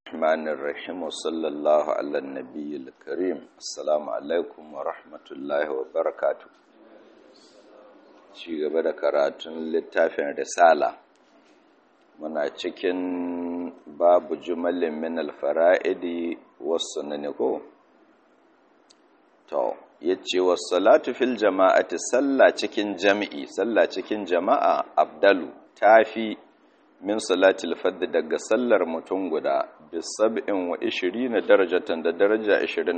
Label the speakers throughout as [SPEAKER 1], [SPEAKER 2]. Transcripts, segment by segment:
[SPEAKER 1] الرحمن الرحيم وصلى الله على النبي الكريم السلام عليكم ورحمة الله وبركاته ci gaba da karatun littafin risala muna cikin babu jumalin min alfara'idi wasu ko to yace wassalatu fil jama'ati sallah cikin jami'i sallah cikin jama'a abdalu tafi min salatil fadd daga sallar mutum guda bi sab'in wa ishirina darajatan da daraja 27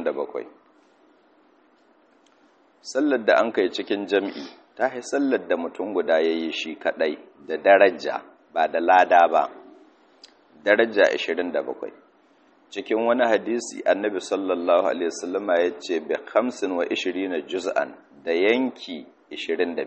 [SPEAKER 1] sallar da an kai cikin jami'i ta yi sallar da mutum guda yayi shi kadai da daraja ba da lada ba daraja 27 cikin wani hadisi annabi sallallahu alaihi wasallama ya ce bi 25 juz'an da yanki 25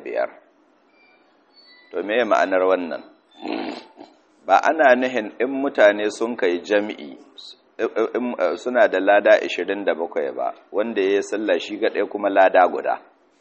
[SPEAKER 1] to me ma'anar wannan ba ana nihin in mutane sun kai jami'i suna da lada 27 ba wanda ya yi sallah shi gaɗe kuma lada guda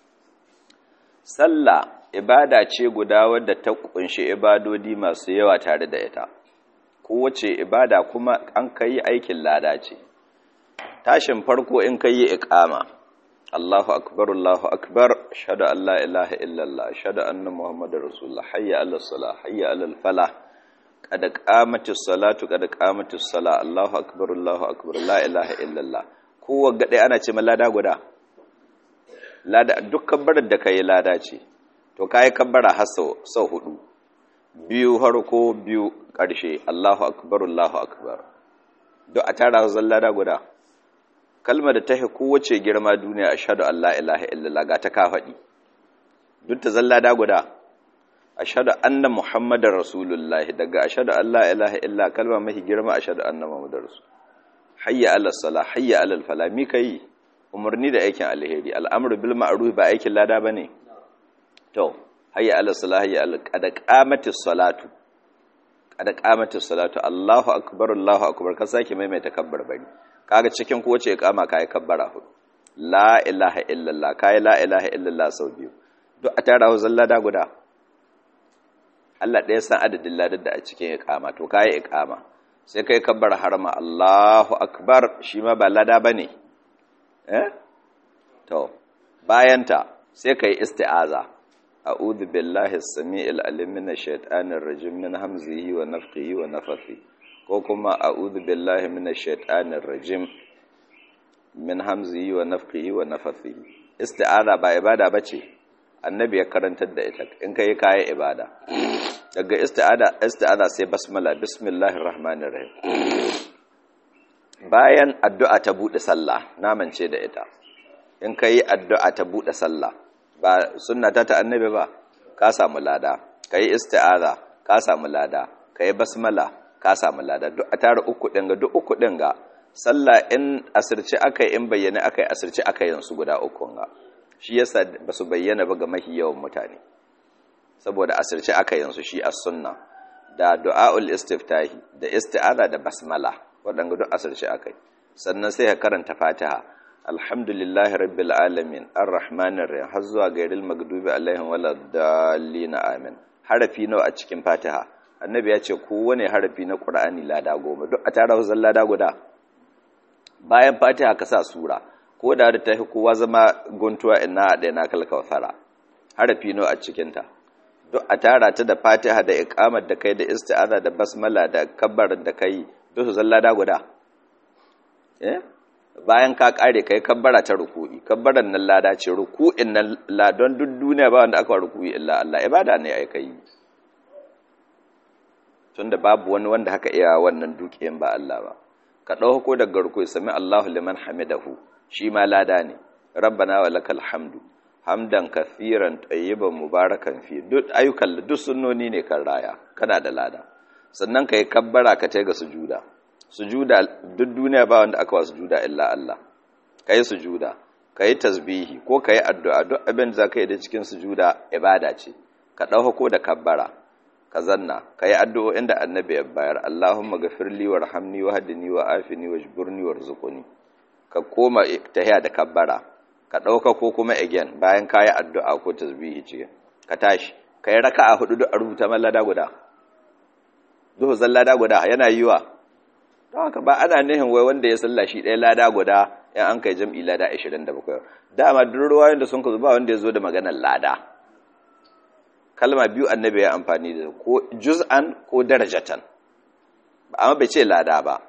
[SPEAKER 1] sallah ibada ce guda wadda ta kunshi ibadodi masu yawa tare da ita kowace ibada kuma an kai aikin lada ce tashin farko in kai yi iqama Allahu akbar Allahu akbar ashhadu an la ilaha illallah ashhadu anna muhammadar rasulullah hayya ala salah hayya ala falah qad qamatis salatu qad qamatis salah Allahu akbar Allahu akbar la ilaha illallah kowa gade ana ce lada guda lada duk kabbarar da kai lada ce to kai kabbara har sau hudu biyu harko biyu ƙarshe Allahu akbar Allahu akbar duk a tara zan lada guda kalmar da ta hi kowace girma duniya ashhadu an la ilaha illallah ga ta ka faɗi duk ta zalla da guda ashhadu anna muhammadar rasulullah daga ashhadu an la ilaha illa kalma mahi girma ashhadu anna muhammadar rasul hayya ala salah hayya ala falah mi kai umarni da aikin alheri al'amru bil ma'ruf ba aikin lada bane to hayya ala salah hayya ala qad qamatis salatu qad qamatis salatu allahu akbar allahu akbar ka sake maimaita kabbar bari kaga cikin kowace iqama kai kabbara hudu la ilaha illallah kai la ilaha illallah sau biyu duk a tara zalla da guda Allah ɗaya san adadin ladar da a cikin iqama to kai iqama sai kai kabbara harma Allahu akbar shi ma ba lada bane eh to bayan ta sai kai isti'aza a'udhu billahi as-sami'il alim minash shaitanir rajim min hamzihi wa nafthihi wa nafthihi ko kuma a'udhu billahi minash shaitanir rajim min hamzihi wa nafthihi wa nafthihi isti'aza ba ibada bace annabi ya karantar da ita in kai kai ibada daga isti'aza isti'aza sai basmala bismillahir rahmanir rahim bayan addu'a ta bude sallah namance da ita in kai addu'a ta bude sallah ba sunna ta ta annabi ba ka samu lada kai isti'aza ka samu lada kai basmala ka samu lada duk a tara uku ɗin ga duk uku ɗin ga sallah in asirce aka yi in bayyana aka yi asirce aka yin su guda uku ga shi yasa ba su bayyana ba ga mahi yawan mutane saboda asirce aka yin su shi as sunna da du'aul istiftahi da isti'aza da basmala waɗanda duk asirce aka yi sannan sai ka karanta fatiha alhamdulillahi rabbil alamin arrahmanir rahim har zuwa gairil maghdubi alaihim waladdallin amin harafi nawa a cikin fatiha annabi ya ce kowane harafi na ƙura'ani lada goma duk a tara huzar lada guda bayan fatiha ka sa sura ko da da ta fi kowa zama guntuwa ina a ɗaya na kalkawfara harafi nawa a cikinta duk a tara ta da fatiha da ikamar da kai da isti'aza da basmala da kabbar da kai duk su lada guda bayan ka kare kai kabbara ta ruku'i kabbaran nan lada ce ruku'in nan ladon duk duniya ba wanda aka ruku'i illa Allah ibada ne ai kai tunda babu wani wanda haka iya wannan dukiyan ba Allah ba ka dauko daga ruku sami Allahu liman hamidahu shi ma lada ne rabbana wa lakal hamdu hamdan kathiran tayyiban mubarakan fi duk ayyukan duk sunnoni ne kan raya kana da lada sannan kai kabbara ka tai ga sujuda sujuda duk duniya ba wanda aka wa sujuda illa Allah kai sujuda kai tasbihi ko kai addu'a duk abin da zaka yi da cikin sujuda ibada ce ka dauko da kabbara ka zanna ka yi addu'o'in da annabi ya bayar Allahumma gafirli wa rahamni wa hadini wa afini wa jibirni wa rizukuni ka koma tahiya da kabbara ka ɗauka ko kuma again bayan ka yi addu'a ko tasbihi ce ka tashi ka yi raka a hudu a rubuta man lada guda zuhu zan lada guda yana yi wa don haka ba ana nihin wai wanda ya salla shi ɗaya lada guda in an kai jam'i lada 27 dama duk ruwayoyin da sun ka ba wanda ya zo da maganar lada kalma biyu annabi ya amfani da ko juz'an ko darajatan amma bai ce lada ba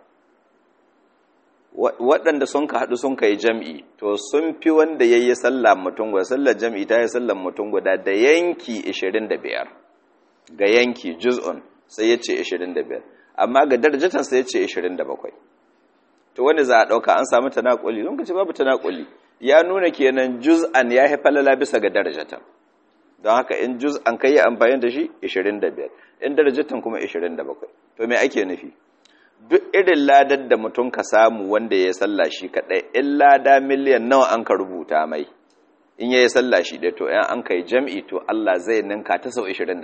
[SPEAKER 1] waɗanda sun ka haɗu sun ka yi jam'i to sun fi wanda ya yi sallah mutum guda sallar jam'i ta yi sallar mutum guda da yanki 25 ga yanki juz'un sai ya ce 25 amma ga darajatan sai ya ce 27 to wanda za a ɗauka an samu tanakuli don ka ce babu tanakuli ya nuna kenan juz'an ya haifa lala bisa ga darajatan don haka in juz'an kai yi amfani da shi 25 in darajatan kuma 27 to me ake nufi duk irin ladar da mutum ka samu wanda ya salla shi kaɗai in lada miliyan nawa an ka rubuta mai in ya yi salla shi ɗaya to yan an kai jam'i to Allah zai ninka ta sau 27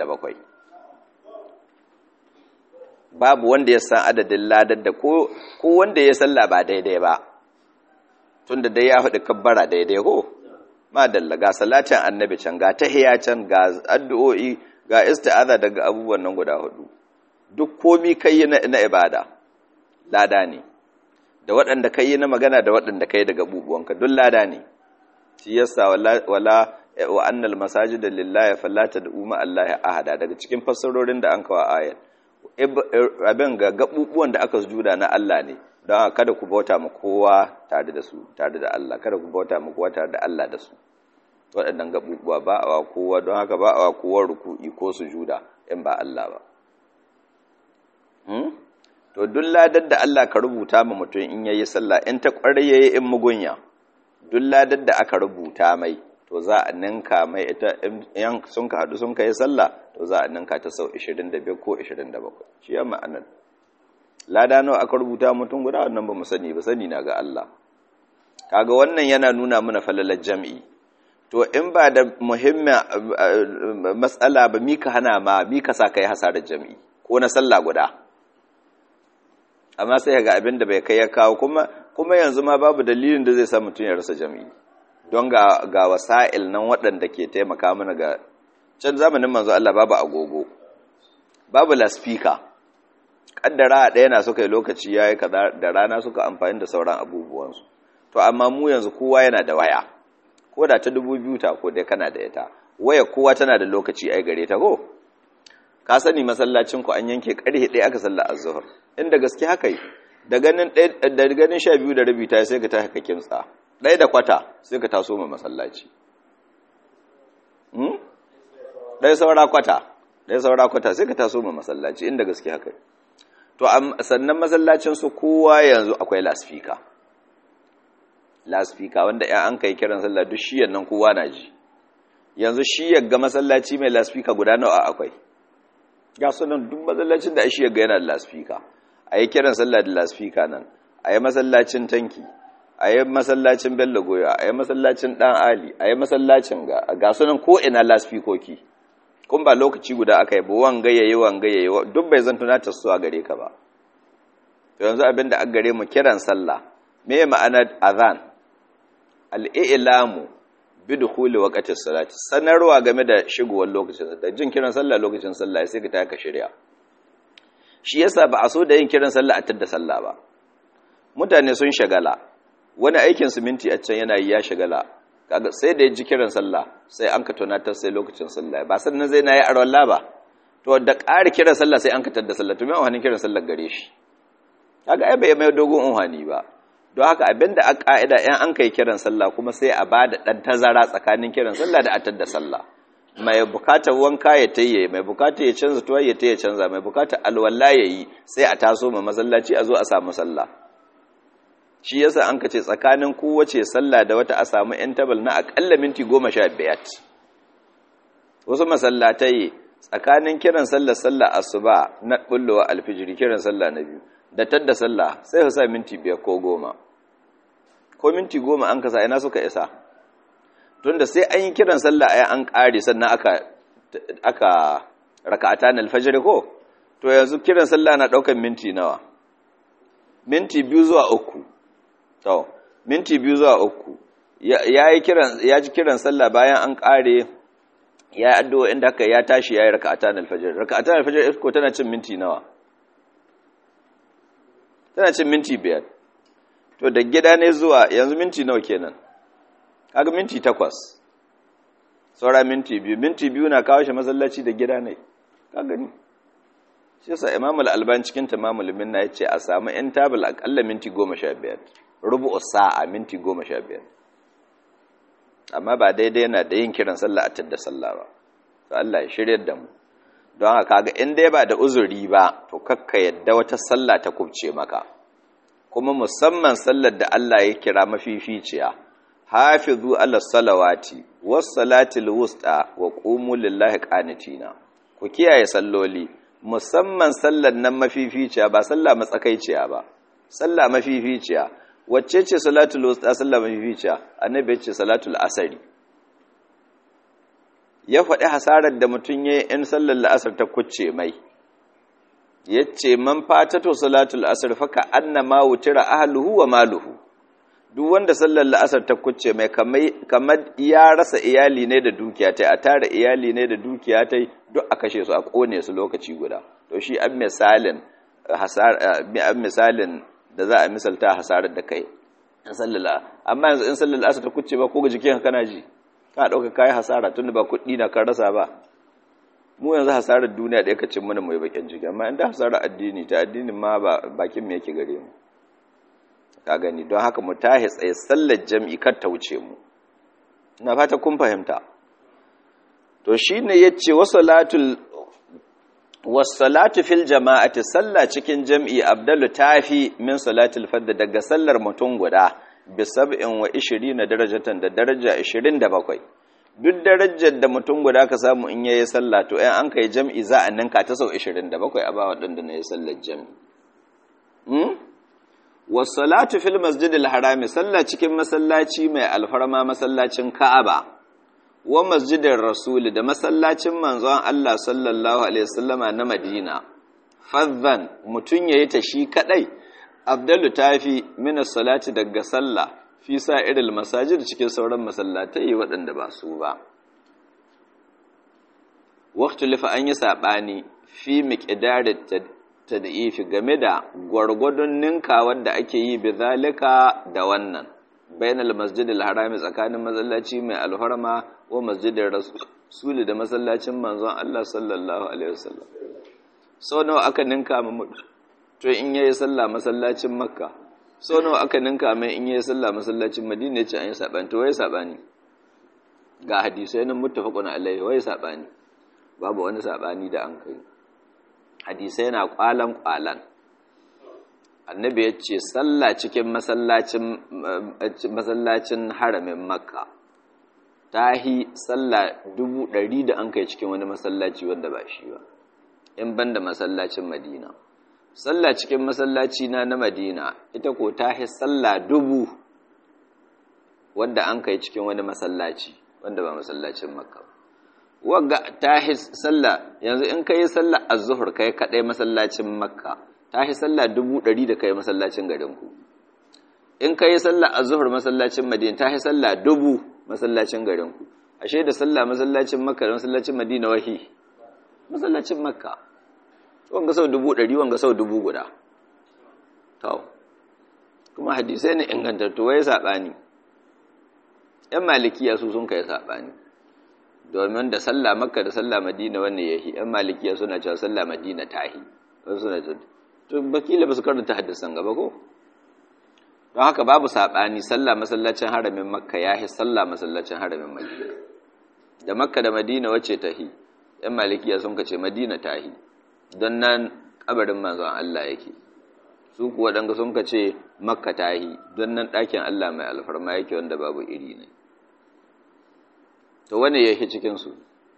[SPEAKER 1] babu wanda ya san adadin ladar da ko wanda ya salla ba daidai ba tun da dai ya faɗi kabbara daidai ko madalla ga salatin annabi can ga tahiya can ga addu'o'i ga isti'aza daga abubuwan nan guda hudu duk komi kai na ibada lada ne da waɗanda kai na magana da waɗanda kai daga bubuwanka duk lada ne shi yasa wala wa annal masajida lillahi fala tad'u ma allahi ahada daga cikin fassarorin da an kawo ayat abin ga gabubuwan da aka sujuda na Allah ne don kada ku bauta ma kowa tare da su tare da Allah kada ku bauta ma kowa tare da Allah da su waɗannan gabubuwa ba a wa kowa don haka ba a wa kowa ruku'i ko sujuda in ba Allah ba to duk ladar da Allah ka rubuta ma mutum in yayi sallah in ta kware yayi in mugunya duk ladar da aka rubuta mai to za a ninka mai ita in sun ka hadu sun kai sallah to za a ninka ta sau 25 ko 27 shi ya ma'anar lada nawa aka rubuta mutum guda wannan ba mu sani ba sani na ga Allah kaga wannan yana nuna mana falalar jam'i to in ba da muhimmin matsala ba mika hana ma mika sa kai hasarar jam'i ko na sallah guda amma sai ga abin da bai kai ya kawo kuma kuma yanzu ma babu dalilin da zai sa mutum ya rasa jami'i don ga ga wasa'il nan waɗanda ke taimaka mana ga can zamanin manzo Allah babu agogo babu laspika kaddara ɗaya na suka yi lokaci yayi kaza da rana suka amfani da sauran abubuwansu to amma mu yanzu kowa yana da waya ko da ta dubu biyu ta ko dai kana da ita waya kowa tana da lokaci ai gare ta ko ka sani masallacin ku an yanke karhe ɗaya aka salla azhar inda gaske haka yi da ganin da ganin 12 da rabi ta sai ka tashi ka kimtsa ɗaya da kwata sai ka taso ma masallaci hmm ɗaya saura kwata ɗaya saura kwata sai ka taso ma masallaci inda gaske haka to sannan masallacin su kowa yanzu akwai laspika laspika wanda ya an kai kiran sallah duk shiyan nan kowa na ji yanzu shi ga masallaci mai laspika guda nawa akwai ga sunan duk masallacin da shi ga yana da laspika a yi kiran sallah da laspika nan a yi masallacin tanki a yi masallacin bello goya a yi masallacin dan ali a yi masallacin ga ga sunan ko ina laspikoki kun ba lokaci guda aka yi ba wanga yayi wanga yayi duk bai zan tunatar su a gare ka ba to yanzu abin da aka gare mu kiran sallah me ma'anar azan al-i'lamu bidukhuli waqti salati sanarwa game da shigowar lokacin da jin kiran sallah lokacin sallah sai ka taka shirya shi yasa ba a so da yin kiran sallah a tadda sallah ba mutane sun shagala wani aikin siminti a can yana yi ya shagala kaga sai da ya ji kiran sallah sai an ka tunatar sai lokacin sallah ba sannan zai na yi arwalla ba to da ƙari kiran sallah sai an ka tadda sallah to me wani kiran sallah gare shi kaga ai bai mai dogon unhani ba don haka abinda a ƙa'ida ‘yan an kai kiran sallah kuma sai a ba da ɗan tazara tsakanin kiran sallah da atar da sallah mai bukatar wanka ya tayye mai bukatar ya canza tuwa ya tayye canza mai bukatar alwala ya yi sai a taso ma masallaci a zo a samu sallah shi yasa an ka ce tsakanin kowace sallah da wata a samu ‘yan tabal na aƙalla minti goma sha biyar wasu masallatai tsakanin kiran sallah sallah asuba na ɓullowa alfijiri kiran sallah na biyu da tadda sallah sai ka sa minti biyar ko goma ko minti goma an kasa ina suka isa tunda sai an yi kiran sallah ai an ƙare sannan aka aka raka'ata na alfajr ko to yanzu kiran sallah na ɗaukar minti nawa minti biyu zuwa uku to minti biyu zuwa uku ya yi kiran ya ji kiran sallah bayan an ƙare ya yi addu'o inda aka ya tashi ya yi raka'ata na alfajr raka'ata na alfajr ko tana cin minti nawa tana cin minti biyar to da gida ne zuwa yanzu minti nawa kenan kaga minti takwas saura minti biyu minti biyu na kawo shi masallaci da gida ne ka gani shi yasa imam al-alban cikin tamamul minna yace a samu yan tabul akalla minti 15 rubu'u sa'a minti 15 amma ba daidai yana da yin kiran sallah a tadda sallah ba to Allah ya shiryar da mu don haka kaga in dai ba da uzuri ba to kakka yadda wata sallah ta kubce maka kuma musamman sallar da Allah ya kira mafificiya hafizu ala salawati was salatil wusta wa qumu lillahi qanitina ku kiyaye salloli musamman sallar nan mafificiya ba sallah matsakaiciya ba sallah mafificiya wacce ce salatul wusta sallah mafificiya annabi ya ce salatul asari ya faɗi hasarar da mutum ya yi in sallar la'asar ta kucce mai ya ce man fatato salatul asar faka annama wutira ahluhu wa maluhu duk wanda sallar la'asar ta kucce mai kamar ya rasa iyali ne da dukiya ta a tara iyali ne da dukiya ta duk a kashe su a kone su lokaci guda to shi an misalin an misalin da za a misalta hasarar da kai in sallar amma yanzu in sallar la'asar ta kucce ba ko ga jikin kana ji ka ɗauka kayi hasara tun da ba kuɗi na kan rasa ba mu yanzu hasarar duniya da ya cin mana mai bakin ciki amma inda hasarar addini ta addinin ma ba bakin mu yake gare mu ka gani don haka mu tahi tsaye sallar jam'i kar ta wuce mu ina fata kun fahimta to shine yace wasalatul wasalatu fil jama'ati sallah cikin jam'i abdalu tafi min salatul fard daga sallar mutum guda bi sab'in wa ishirina darajatan da daraja ishirin da bakwai duk darajar da mutum guda ka samu in yayi sallah to ɗan an kai jam'i za a ninka ta sau ishirin da bakwai a ba waɗanda na yi sallar jam'i wasalatu fil masjidil harami sallah cikin masallaci mai alfarma masallacin ka'aba wa masjidin rasuli da masallacin manzon Allah sallallahu alaihi wasallama na madina fadhan mutum yayi ta shi kadai abdallu ta fi mina salati daga sallah fi sa irin masajid cikin sauran masallatai waɗanda ba su ba waktu lifa an yi saɓani fi miƙidarin tad'ifi game da gwargwadon ninka wanda ake yi bi zalika da wannan bainal masjidil harami tsakanin masallaci mai alharma wa masjidin rasuli da masallacin manzon Allah sallallahu alaihi wasallam sau nawa aka ninka mu to in yayi sallah masallacin makka so nawa aka ninka mai in yayi sallah masallacin madina yace an yi sabani to waye sabani ga hadisai nan muttafaqun alaihi waye sabani babu wani sabani da an kai hadisai na kwalan kwalan annabi yace sallah cikin masallacin masallacin haramin makka tahi sallah dubu ɗari da an kai cikin wani masallaci wanda ba shi ba in banda masallacin madina sallah cikin masallaci na na madina ita ko ta hi sallah dubu wanda an kai cikin wani masallaci wanda ba masallacin makka wagga ta hi sallah yanzu in kai sallah az-zuhr kai kadai masallacin makka ta hi sallah dubu ɗari da kai masallacin garin ku in kai sallah az-zuhr masallacin madina ta hi sallah dubu masallacin garin ku ashe da sallah masallacin makka da masallacin madina wahi masallacin makka wanga sau dubu ɗari wanga sau dubu guda tau kuma hadisai ne ingantattu wai saɓani ‘yan malikiya su sun kai saɓani domin da sallah makka da sallah madina wanne ya yi ‘yan malikiya suna cewa sallah madina ta yi wasu suna cewa to bakila ba su karanta hadisan gaba ko don haka babu saɓani sallah masallacin haramin makka ya yi sallah masallacin haramin madina da makka da madina wacce ta yi ‘yan malikiya sun kace madina ta yi don nan kabarin manzon Allah yake su kuwa ɗanga sun ka ce makka ta yi don nan ɗakin Allah mai alfarma yake wanda babu iri ne to wane yake cikinsu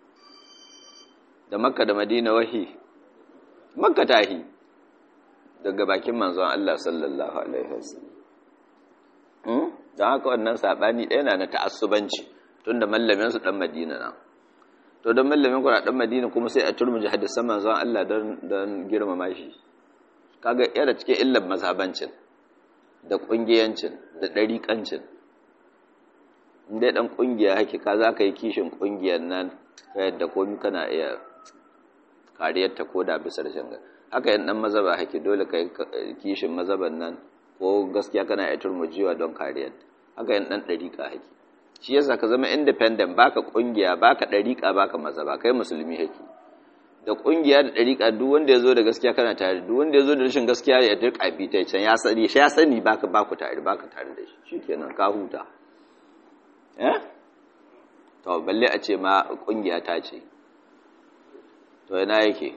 [SPEAKER 1] da makka da madina wahi makka ta yi daga bakin manzon Allah sallallahu alaihi wasallam don haka wannan saɓani ɗaya na na ta'assubanci tun da mallaminsu ɗan madina na to don mallamin kuna dan madina kuma sai a turmuji hadisan manzon Allah don don girmama shi kaga yana cikin illar mazhabancin da kungiyancin da dariƙancin inda dan kungiya hake ka za ka yi kishin kungiyar nan ta yadda komai kana iya kariyar ta koda bisa rashin haka yin dan mazaba hake dole kai kishin mazaban nan ko gaskiya kana iya turmujiwa don kariyar haka yin dan dariƙa hake shi yasa ka zama independent baka kungiya baka dariƙa baka mazaba kai musulmi hake da kungiya da dariƙa duk wanda ya zo da gaskiya kana tare duk wanda ya zo da rashin gaskiya ya dirka bi ta can ya sani shi ya sani baka baku tare baka tare da shi shikenan ka huta eh to balle a ce ma kungiya ta ce to yana yake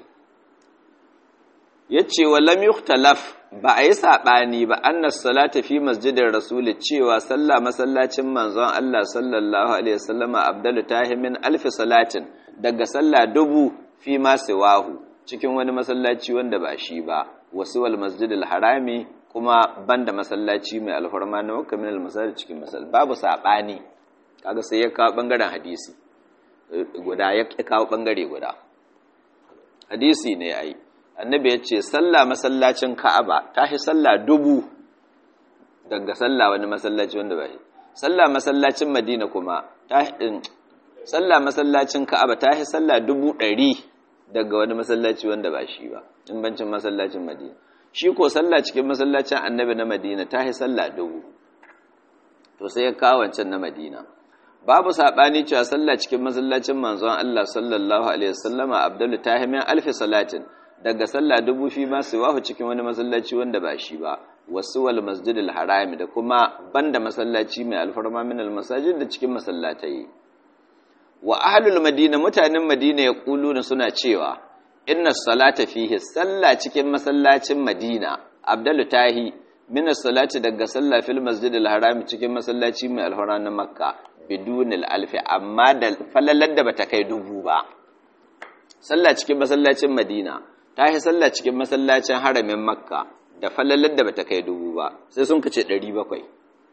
[SPEAKER 1] yace wallam yukhtalaf ba a yi sabani ba annas salata fi masjidin rasul cewa sallah masallacin manzon Allah sallallahu alaihi wasallama abdalu tahimin alfi salatin daga sallah dubu fi ma siwahu cikin wani masallaci wanda ba shi ba wasu wal masjidil harami kuma banda masallaci mai alfarma na wakka min al cikin masal babu sabani kaga sai ya kawo bangaren hadisi guda ya kawo bangare guda hadisi ne ai annabi ya ce sallah masallacin ka'aba ta fi sallah dubu daga sallah wani masallaci wanda ba shi sallah masallacin madina kuma ta sallah masallacin ka'aba ta fi sallah dubu ɗari daga wani masallaci wanda ba shi ba in bancin masallacin madina shi ko sallah cikin masallacin annabi na madina ta fi sallah dubu to sai ya kawo wancan na madina babu saɓani cewa sallah cikin masallacin manzon Allah sallallahu alaihi wasallama abdullu tahimin alfi salatin daga sallah dubu fi ma wahu cikin wani masallaci wanda ba shi ba wasu wal masjidil harami da kuma banda masallaci mai alfarma min al masajid da cikin masallatai wa ahlul madina mutanen madina ya kuluna suna cewa inna salata fihi sallah cikin masallacin madina abdullu tahi min salati daga sallah fil masjidil harami cikin masallaci mai alfarma na makka bidunil alfi amma da falalar da bata kai dubu ba sallah cikin masallacin madina ta yi sallah cikin masallacin haramin makka da falalar da bata kai dubu ba sai sun kace 700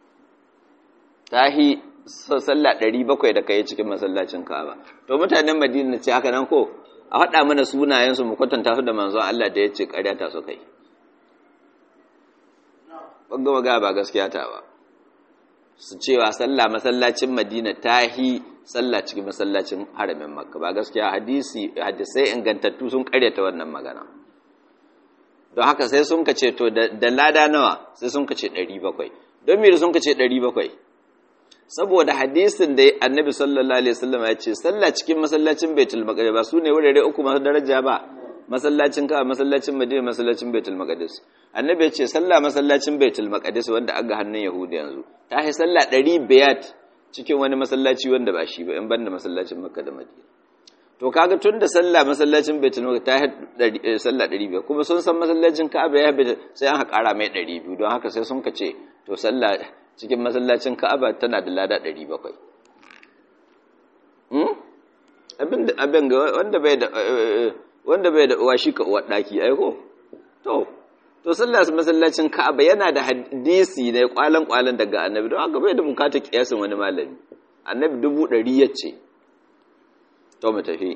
[SPEAKER 1] ta yi sallah 700 da kai cikin masallacin ka'aba to mutanen madina ce haka nan ko a faɗa mana sunayensu mu kwatanta su da manzon Allah da ya ce ƙarya ta su kai ɓangama ga ba gaskiya ta ba su cewa sallah masallacin madina ta hi sallah cikin masallacin haramin makka ba gaskiya hadisi hadisai ingantattu sun karyata wannan magana don haka sai sun kace to da lada nawa sai sun kace 700 don me sun kace 700 saboda hadisin da annabi sallallahu alaihi wasallam ya ce sallah cikin masallacin baitul maqdis ba sune wurare uku masu daraja ba masallacin ka masallacin madina masallacin baitul maqdis annabi ya ce sallah masallacin baitul maqdis wanda aga hannun yahudi yanzu ta yi sallah 500 cikin wani masallaci wanda ba shi ba in banda masallacin makka da madina to kaga tun da sallah masallacin baitul maqdis ta yi sallah 500 kuma sun san masallacin ka'aba ya bi sai an haƙara mai 200 don haka sai sun kace to sallah cikin masallacin ka'aba tana da lada 700 hmm abin abin ga wanda bai da wanda bai da uwa shi ka uwa daki ai ko to to sallah masallacin Ka'aba yana da hadisi ne kwalan kwalan daga Annabi don haka bai da bukatar kiyasin wani malami Annabi dubu ɗari yace to mu tafi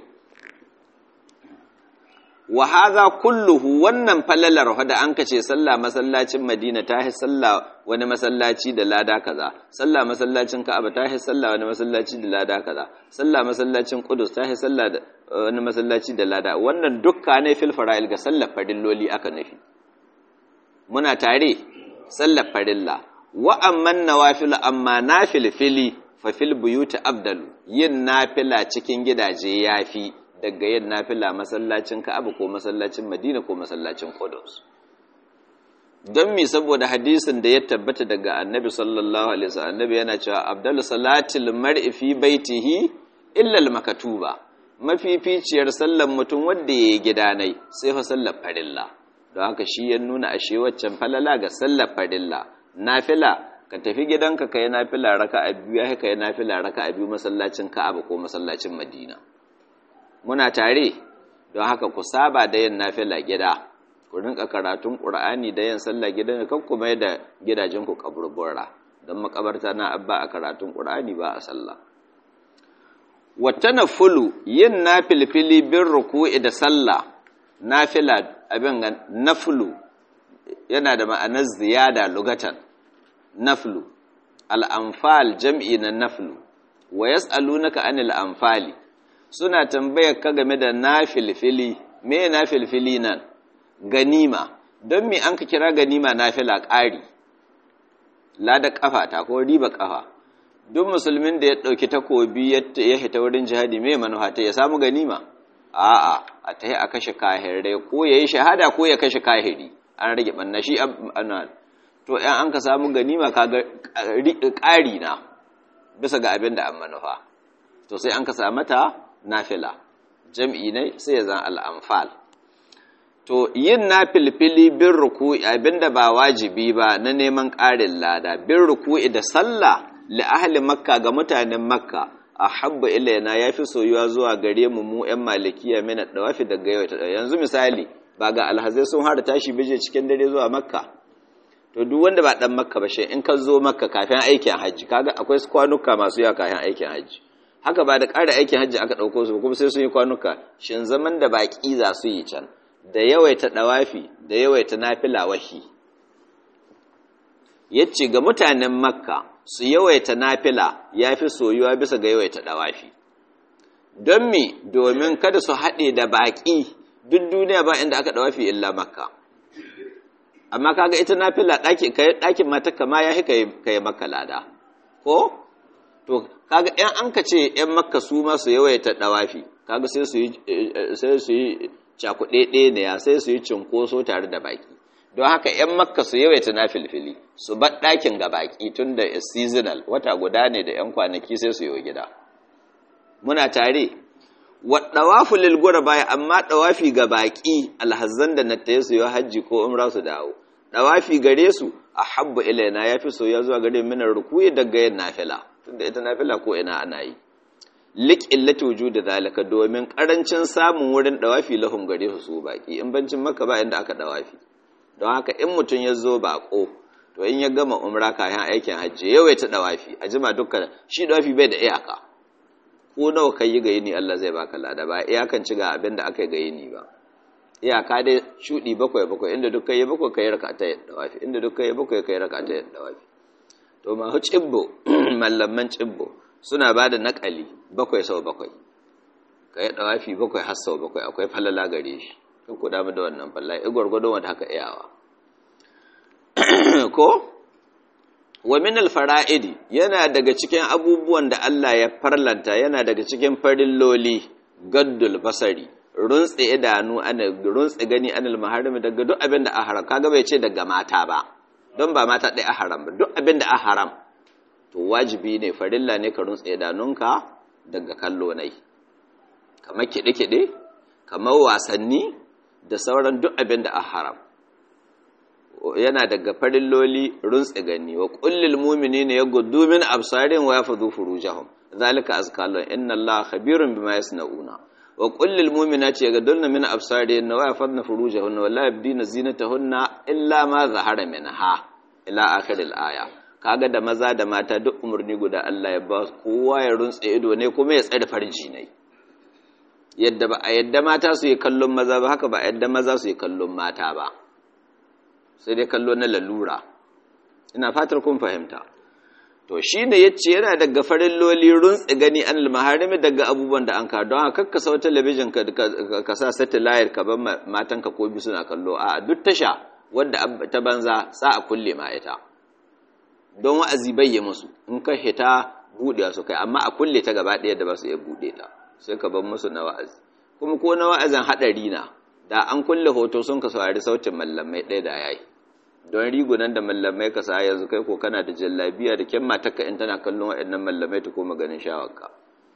[SPEAKER 1] wa hadha kulluhu wannan falalar da an kace sallah masallacin Madina ta hi sallah wani masallaci da lada kaza sallah masallacin Ka'aba ta hi sallah wani masallaci da lada kaza sallah masallacin Qudus ta hi sallah wani masallaci da lada wannan dukka ne fil fara'il ga sallar farilloli aka nufi muna tare sallar farilla wa amman nawafil amma nafil fili fa fil buyuti abdalu yin nafila cikin gidaje yafi daga yin nafila masallacin Ka'aba ko masallacin Madina ko masallacin Qudus don mi saboda hadisin da ya tabbata daga Annabi sallallahu alaihi wasallam Annabi yana cewa abdalu salatil mar'i fi baitihi illa al makatuba mafificiyar sallar mutum wanda yayi gidanai sai fa sallar farilla don haka shi ya nuna ashe waccan falala ga sallar farilla nafila ka tafi gidanka kai nafila raka'a biyu ya kai nafila raka'a biyu masallacin Ka'aba ko masallacin Madina muna tare don haka ku saba da yin nafila gida ku rinka karatun Qur'ani da yin sallah gidan kan ku mai da gidajen ku kaburbura don makabarta na abba a karatun Qur'ani ba a sallah wata fulu yin nafilfili bin ruku'i da sallah nafila abin ga naflu yana da ma'anar ziyada lugatan naflu al'amfal jam'i na naflu wa yas'alunaka anil amfali suna tambayar ka game da nafilfili me nafilfili nan ganima don me an ka kira ganima nafila ƙari lada kafa ta ko riba kafa duk musulmin da ya ɗauki takobi ya hita wurin jihadi mai manufa ta ya samu ganima a'a a ta yi a kashe kahirai ko ya yi shahada ko ya kashe kahiri an rage ɓanna shi ana to ‘yan an ka samu ganima kaga ƙari na bisa ga abin da an manufa to sai an ka samu ta nafila jam'i ne sai ya zan al'amfal to yin na filfili bin ruku'i abinda ba wajibi ba na neman ƙarin lada bin ruku'i da sallah li ahli makka ga mutanen makka a habba ilaina ya fi soyuwa zuwa gare mu mu 'yan malikiya mina dawafi daga yau ta yanzu misali ba ga alhazai sun hada tashi bije cikin dare zuwa makka to duk wanda ba dan makka ba shi in ka zo makka kafin aikin hajji kaga akwai kwanuka masu yawa kafin aikin hajji haka ba da ƙara aikin hajji aka ɗauko su kuma sai sun yi kwanuka shin zaman da baƙi za su yi can da yawaita dawafi da yawaita nafila wahi yace ga mutanen makka su yawaita nafila ya fi soyuwa bisa ga yawaita dawafi don mi domin kada su haɗe da baƙi duk duniya ba inda aka dawafi illa makka amma kaga ita nafila ɗakin matakka ma ya fi ka yi makka lada ko to kaga ‘yan an ka ce ‘yan makka su ma su yawaita dawafi kaga sai su yi cakuɗe ne ya sai su yi cinkoso tare da baƙi don haka ‘yan makka su yawaita na filfili su bar ɗakin ga baƙi tun da seasonal wata guda ne da ‘yan kwanaki sai su yi gida muna tare wa ɗawafu lilgura baya amma ɗawafi ga baƙi alhazan da na taye su yi hajji ko umra su dawo ɗawafi gare su a habba ilaina ya fi soya zuwa gare minar rukuyi daga yin nafila tun da ita nafila ko ina ana yi lik illati wujudi zalika domin karancin samun wurin ɗawafi lahum gare su su baƙi in bancin maka ba inda aka ɗawafi don haka in mutum ya zo baƙo to in ya gama umra kayan aikin hajji yawai ta dawafi a jima dukkan shi dawafi bai da iyaka ko nawa kai yi ga yini Allah zai baka lada ba iyakan ci ga abin da aka yi ga yini ba iyaka dai shudi bakwai bakwai inda duk kai bakwai kai raka ta dawafi inda duk kai bakwai kai raka ta dawafi to ma hu cibbo mallaman cibbo suna ba da naƙali bakwai sau bakwai kai dawafi bakwai har sau bakwai akwai falala gare shi kan ku damu da wannan falla ya gwargwado wanda haka iyawa ko wa min alfara'idi yana daga cikin abubuwan da Allah ya farlanta yana daga cikin farilloli gaddul basari runtse idanu ana runtse gani anil maharimi daga duk abin da a haram kaga bai ce daga mata ba don ba mata ɗaya a haram ba duk abin da a haram to wajibi ne farilla ne ka runtse idanunka daga kallo nai kamar kiɗe-kiɗe kamar wasanni da sauran duk abin da a haram yana daga farilloli runtse gani wa kullil mu'minina yaghuddu min absarin wa yafdhu furujahum zalika azkalun inna allaha khabirun bima yasnauna wa kullil mu'minati yaghudduna min absarin wa yafdhna furujahunna wa la yabdina zinatahunna illa ma zahara minha ila akhiril aya kaga da maza da mata duk umurni guda Allah ya ba kowa ya runtse ido ne kuma ya tsare farji ne yadda ba a yadda mata su yi kallon maza ba haka ba a yadda maza su yi kallon mata ba sai dai kallo na lalura ina fatar kun fahimta to shi ne ya ce yana daga farin loli runtse gani an almaharimi daga abubuwan da an ka don haka ka sau talabijin ka sa satellite ka ban matanka ko bi suna kallo a duk tasha wadda ta banza sa a kulle ma ita don wa'azi bayye musu in ka hita buɗe su kai amma a kulle ta gaba ɗaya da ba su iya buɗe ta sai ka bar musu na wa'azi kuma ko na wa'azin haɗari na da an kulle hoto sun ka saurari sautin mallamai ɗaya da yayi don rigunan da mallamai ka sa yanzu kai ko kana da jallabiya da kyan matarka in tana kallon waɗannan mallamai ta koma ganin shawarka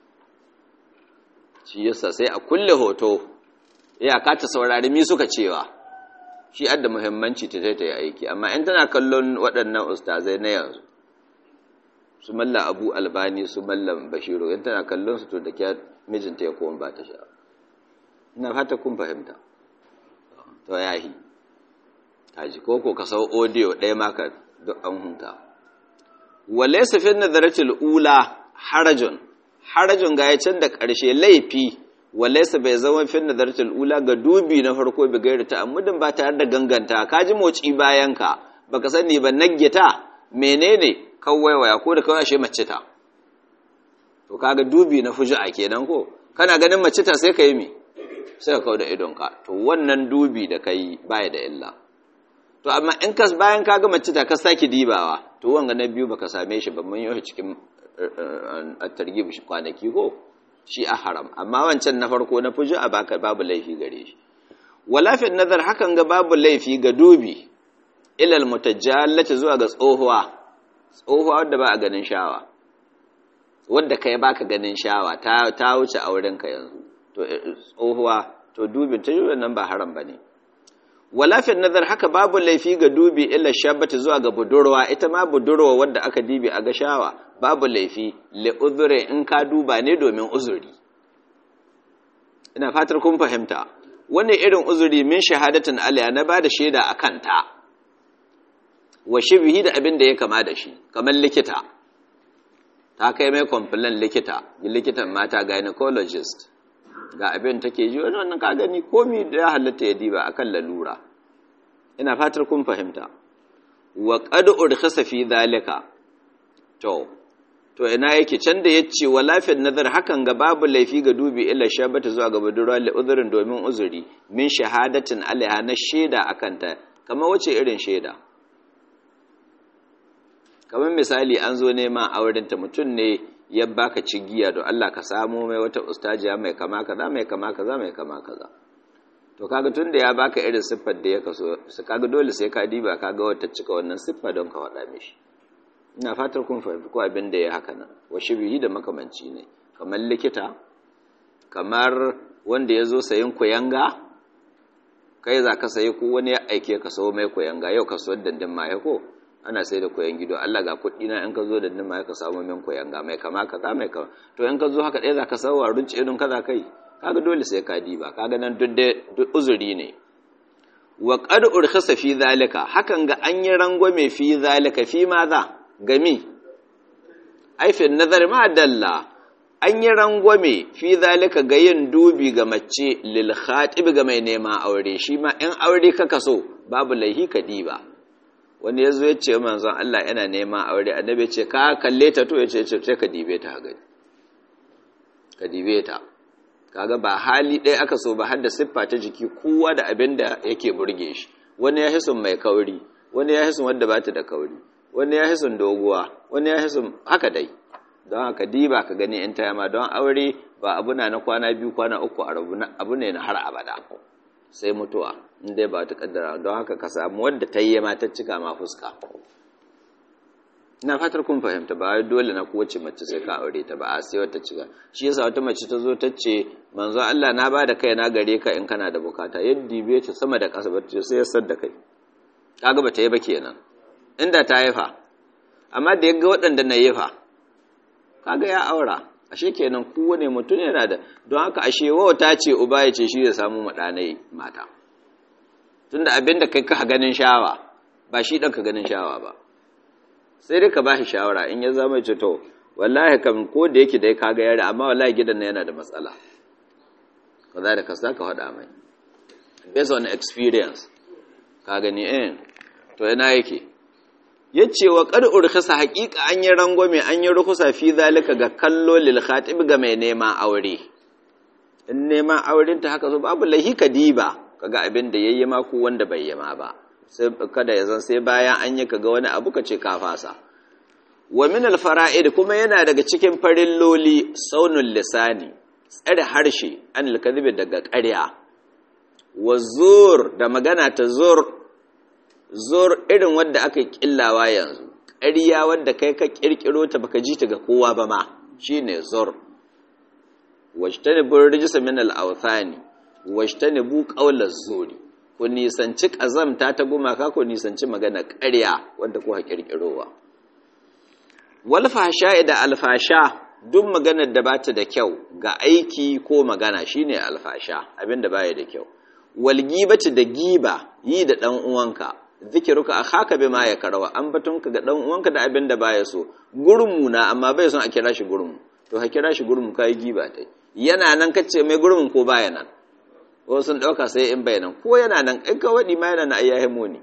[SPEAKER 1] shi yasa sai a kulle hoto iyaka ta saurari mi suka cewa shi adda muhimmanci ta ta yi aiki amma in tana kallon waɗannan ustazai na yanzu su malla abu albani su mallam bashiru in tana kallon su to da kya mijinta ya koma ba ta sha ina fata kun fahimta to yahi kaji ko ko ka sau audio ɗaya maka duk an hunta walaysa fi nadaratil ula harajun harajun ga can da ƙarshe laifi walaysa bai zama fi nadaratil ula ga dubi na farko bi gairi ta amudin ba tare da ganganta kaji moci bayan ka baka sani ba naggeta menene kawaiwaya ko da kawai ashe mace ta to kaga dubi na fuju'a kenan ko kana ganin mace ta sai ka yi me sai ka kawo da idonka to wannan dubi da kai baya da illa to amma in ka bayan ka ga mace ta ka saki dibawa to wanga na biyu baka same shi ba mun yi cikin at-targhib shi kwanaki ko shi a haram amma wancan na farko na fuji a baka babu laifi gare shi wala fi nazar hakan ga babu laifi ga dubi ilal mutajallati zuwa ga tsohuwa tsohuwa wadda ba a ganin shawa wadda kai baka ganin shawa ta ta wuce auren ka yanzu to tsohuwa to dubin ta yi nan ba haram bane wala fi nazar haka babu laifi ga dubi illa shabbati zuwa ga budurwa ita ma budurwa wadda aka dibi a ga shawa babu laifi li uzuri in ka duba ne domin uzuri ina fatar kun fahimta wani irin uzuri min shahadatin alaya na bada shaida a kanta wa shibhi da abin da ya kama da shi kamar likita ta kai mai complain likita likitan mata gynecologist ga abin take ji wani wannan ka gani komi da ya halatta ya diba akan lalura ina fatar kun fahimta wa qad urkhasa fi dhalika to to ina yake can da yace wa lafiyar nazar hakan ga babu laifi ga dubi illa shabata zuwa ga budurwa li uzrin domin uzuri min shahadatin alaiha na shaida akan ta kamar wace irin shaida kamar misali an zo neman auren ta mutum ne ya baka cigiya don Allah ka samu mai wata ustajiya mai kama kaza mai kama kaza mai kama kaza to kaga tun da ya baka irin siffar da ya kaso su kaga dole sai ka diba kaga wata cika wannan siffa don ka faɗa mishi ina fatar kun fahimci ko abin da ya haka nan wa shibihi da makamanci ne kamar likita kamar wanda ya zo sayin kuyanga kai za ka sayi ko wani ya aike ka sayo mai kuyanga yau ka so dandin ma ko ana sai da koyan gido Allah ga kuɗi na in ka zo da nima ka samu min koyan ga mai kama kaza mai kama to in ka zo haka ɗaya za ka sauwa runci irin kaza kai kaga dole sai ka diba kaga nan duk da uzuri ne wa qad urkhasa fi zalika hakan ga an yi rangwame fi zalika fi ma za gami ai fi nazar ma dalla an yi rangwame fi zalika ga yin dubi ga mace lil khatib ga mai nema aure shi ma in aure kaka so babu laihi ka diba wani ya zo ya ce manzon Allah yana neman aure annabi ce ka kalle ta to ya ce sai ka dibe ta gani ka dibe ta kaga ba hali ɗaya aka so ba har da siffa ta jiki kowa da abin da yake burge shi wani ya hisun mai kauri wani ya hisun wadda bata da kauri wani ya hisun doguwa wani ya hisun haka dai don haka diba ka gani in tayama don aure ba abu na na kwana biyu kwana uku a rabu abu ne na har abada sai mutuwa inda ba ta kaddara don haka ka samu wadda ta yi ma ta cika ma fuska ina fatar kun fahimta ba dole na kowace mace sai ka aure ta ba a sai wata cika shi yasa wata mace ta zo ta ce manzo Allah na ba da kai na gare ka in kana da bukata yadda bai ta sama da ƙasa ba ta sai ya da kai kaga ba ta yi ba kenan inda ta yi fa amma da yaga waɗanda na yi fa kaga ya aura ashe kenan kowane mutum yana da don haka ashe wauta ce uba ya ce shi ya samu maɗanai mata tunda abin da kai ka ganin shawa ba shi ɗan ka ganin shawa ba sai dai ka ba shi shawara in ya zama ce to wallahi kam ko da yake dai kaga yare amma wallahi gidan yana da matsala kaza da kasa ka faɗa mai based on experience ka gani eh to ina yake yace wa qad urkhasa haqiqa an yi rangwame an yi rukusa fi zalika ga kallo lil khatib ga mai neman aure in neman auren ta haka so babu lahi kadiba kaga abin da yayi ma ko wanda bai yi ma ba sai kada ya zan sai bayan an yi kaga wani abu kace ka fasa wa min al fara'id kuma yana daga cikin farilloli saunul lisani tsare harshe an al kadhibi daga ƙarya wa zur da magana ta zur zur irin wadda aka killawa yanzu ƙarya wadda kai ka ƙirƙiro ta baka ji ta ga kowa ba ma shine zur wajtanibu rijsa min al-awthani wajtanibu qawla zuri ku nisanci ƙazamta ta gumaka ku nisanci magana ƙarya wadda ku ƙirƙirowa wal fasha da alfasha duk maganar da bata da kyau ga aiki ko magana shine alfasha abinda baya da kyau wal gibati da giba yi da dan uwanka zikiruka akhaka bima ya karawa an batunka ga dan uwanka da abin da baya so gurmu na amma bai son a kira shi gurmu to ha kira shi gurmu kai giba tai yana nan kace mai gurmun ko baya nan ko sun dauka sai in bayanan ko yana nan in ka wadi ma yana na ayyahe moni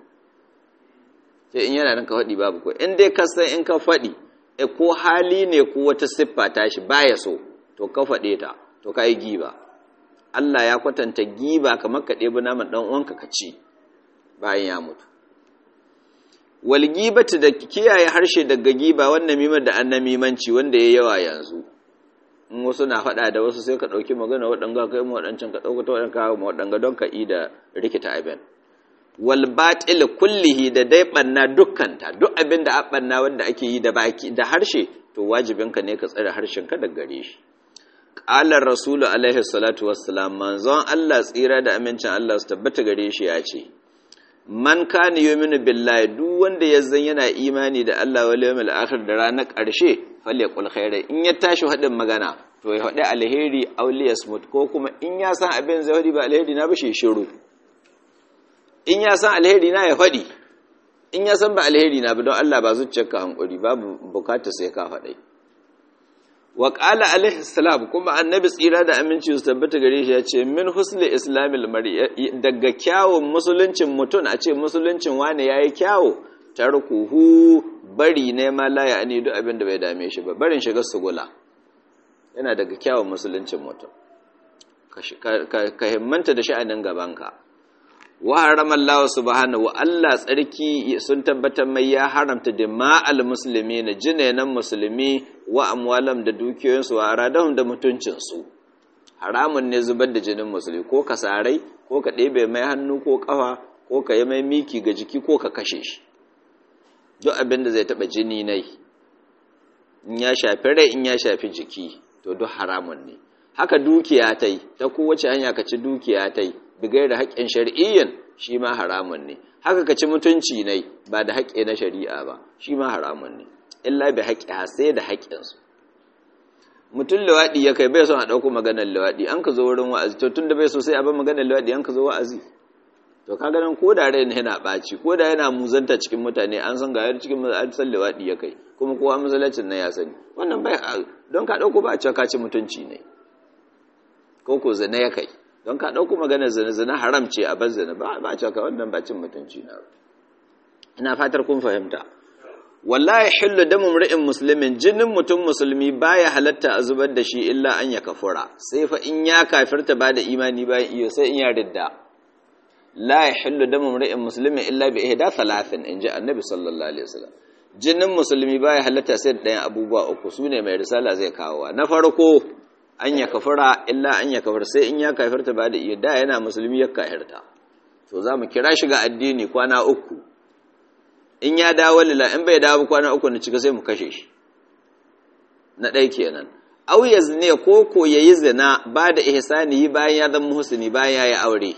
[SPEAKER 1] sai in yana nan ka wadi babu ko in dai ka san in ka fadi e ko hali ne ko wata siffa ta shi baya so to ka fade ta to kai giba Allah ya kwatanta giba kamar ka ɗebi naman ɗan uwanka ka ci bayan ya mutu wal gibatu da kiyaye harshe daga giba wannan mimar da annamimanci wanda ya yawa yanzu in wasu na faɗa da wasu sai ka ɗauki magana waɗanga kai mu waɗancan ka ɗauka ta waɗanka mu waɗanga don ka yi da rikita abin wal batil kullihi da dai banna dukkanta duk abin da a banna wanda ake yi da baki da harshe to wajibinka ne ka tsare harshen ka daga gare shi qala rasulu alaihi salatu wassalam manzon Allah tsira da amincin Allah su tabbata gare shi ya ce man kana yu'minu billahi duk wanda ya zan yana imani da Allah wal yawmil akhir da ranar ƙarshe falyaqul khaira in ya tashi hadin magana to ya faɗi alheri aw liyasmut ko kuma in ya san abin zai faɗi ba alheri na ba shi shiru in ya san alheri na ya faɗi in ya san ba alheri na ba don Allah ba zuciyarka hankuri babu bukata sai ka faɗai wa qala alaihi salam kuma annabi tsira da aminci su tabbata gare shi ya ce min husli islamil mar'i daga kyawun musuluncin mutum a ce musuluncin wani yayi kyawu tarkuhu bari ne ma la ya ani duk abin da bai dame shi ba barin shiga sugula yana daga kyawun musuluncin mutum ka himmanta da sha'anin gabanka wa harama Allah subhanahu wa Allah tsarki sun tabbatar mai ya haramta dima'al musulmi na jinenan musulmi wa amwalam da dukiyoyinsu wa aradahum da mutuncinsu haramun ne zubar da jinin musulmi ko ka sarai ko ka ɗebe mai hannu ko ƙafa ko ka yi mai miki ga jiki ko ka kashe shi duk abin da zai taɓa jini nai in ya shafi rai in ya shafi jiki to duk haramun ne haka dukiya ta yi ta kowace hanya ka ci dukiya ta yi bigai da haƙƙin shari'iyyan shi ma haramun ne haka ka ci mutunci ne ba da haƙƙi na shari'a ba shi ma haramun ne illa bi haƙƙi sai da haƙƙinsu mutum lawaɗi ya kai bai son a ɗauko maganar lawaɗi an ka zo wurin wa'azi to tun da bai so sai a bar maganar lawaɗi an ka zo wa'azi to ka ganin ko da rai yana ɓaci ko da yana muzanta cikin mutane an san ga cikin an san lawaɗi ya kai kuma kowa masallacin na ya sani wannan bai don ka ɗauko ba a cewa ka ci mutunci ne ko ko zina ya kai don ka ɗauko maganar zina-zina haram ce a bazzana ba ba caka wannan ba cin mutunci na ina fatar kun fahimta wallahi hillu damu mri'in muslimin jinin mutum musulmi baya halatta a zubar da shi illa an ya kafura sai fa in ya kafirta ba da imani bayan iyo sai in ya ridda la yahillu damu mri'in muslimin illa bi ihda thalathin inji annabi sallallahu alaihi wasallam jinin musulmi baya halatta sai da ɗayan abubuwa uku sune mai risala zai kawo na farko an ya kafira illa an ya kafir sai in ya kafirta ba da iya da yana musulmi ya kafirta to za mu kira shi ga addini kwana uku in ya dawo lila in bai dawo kwana uku na cika sai mu kashe shi na ɗai kenan au ya zine ko ko ya yi zina ba da ihsani yi bayan ya zama muhsini bayan ya yi aure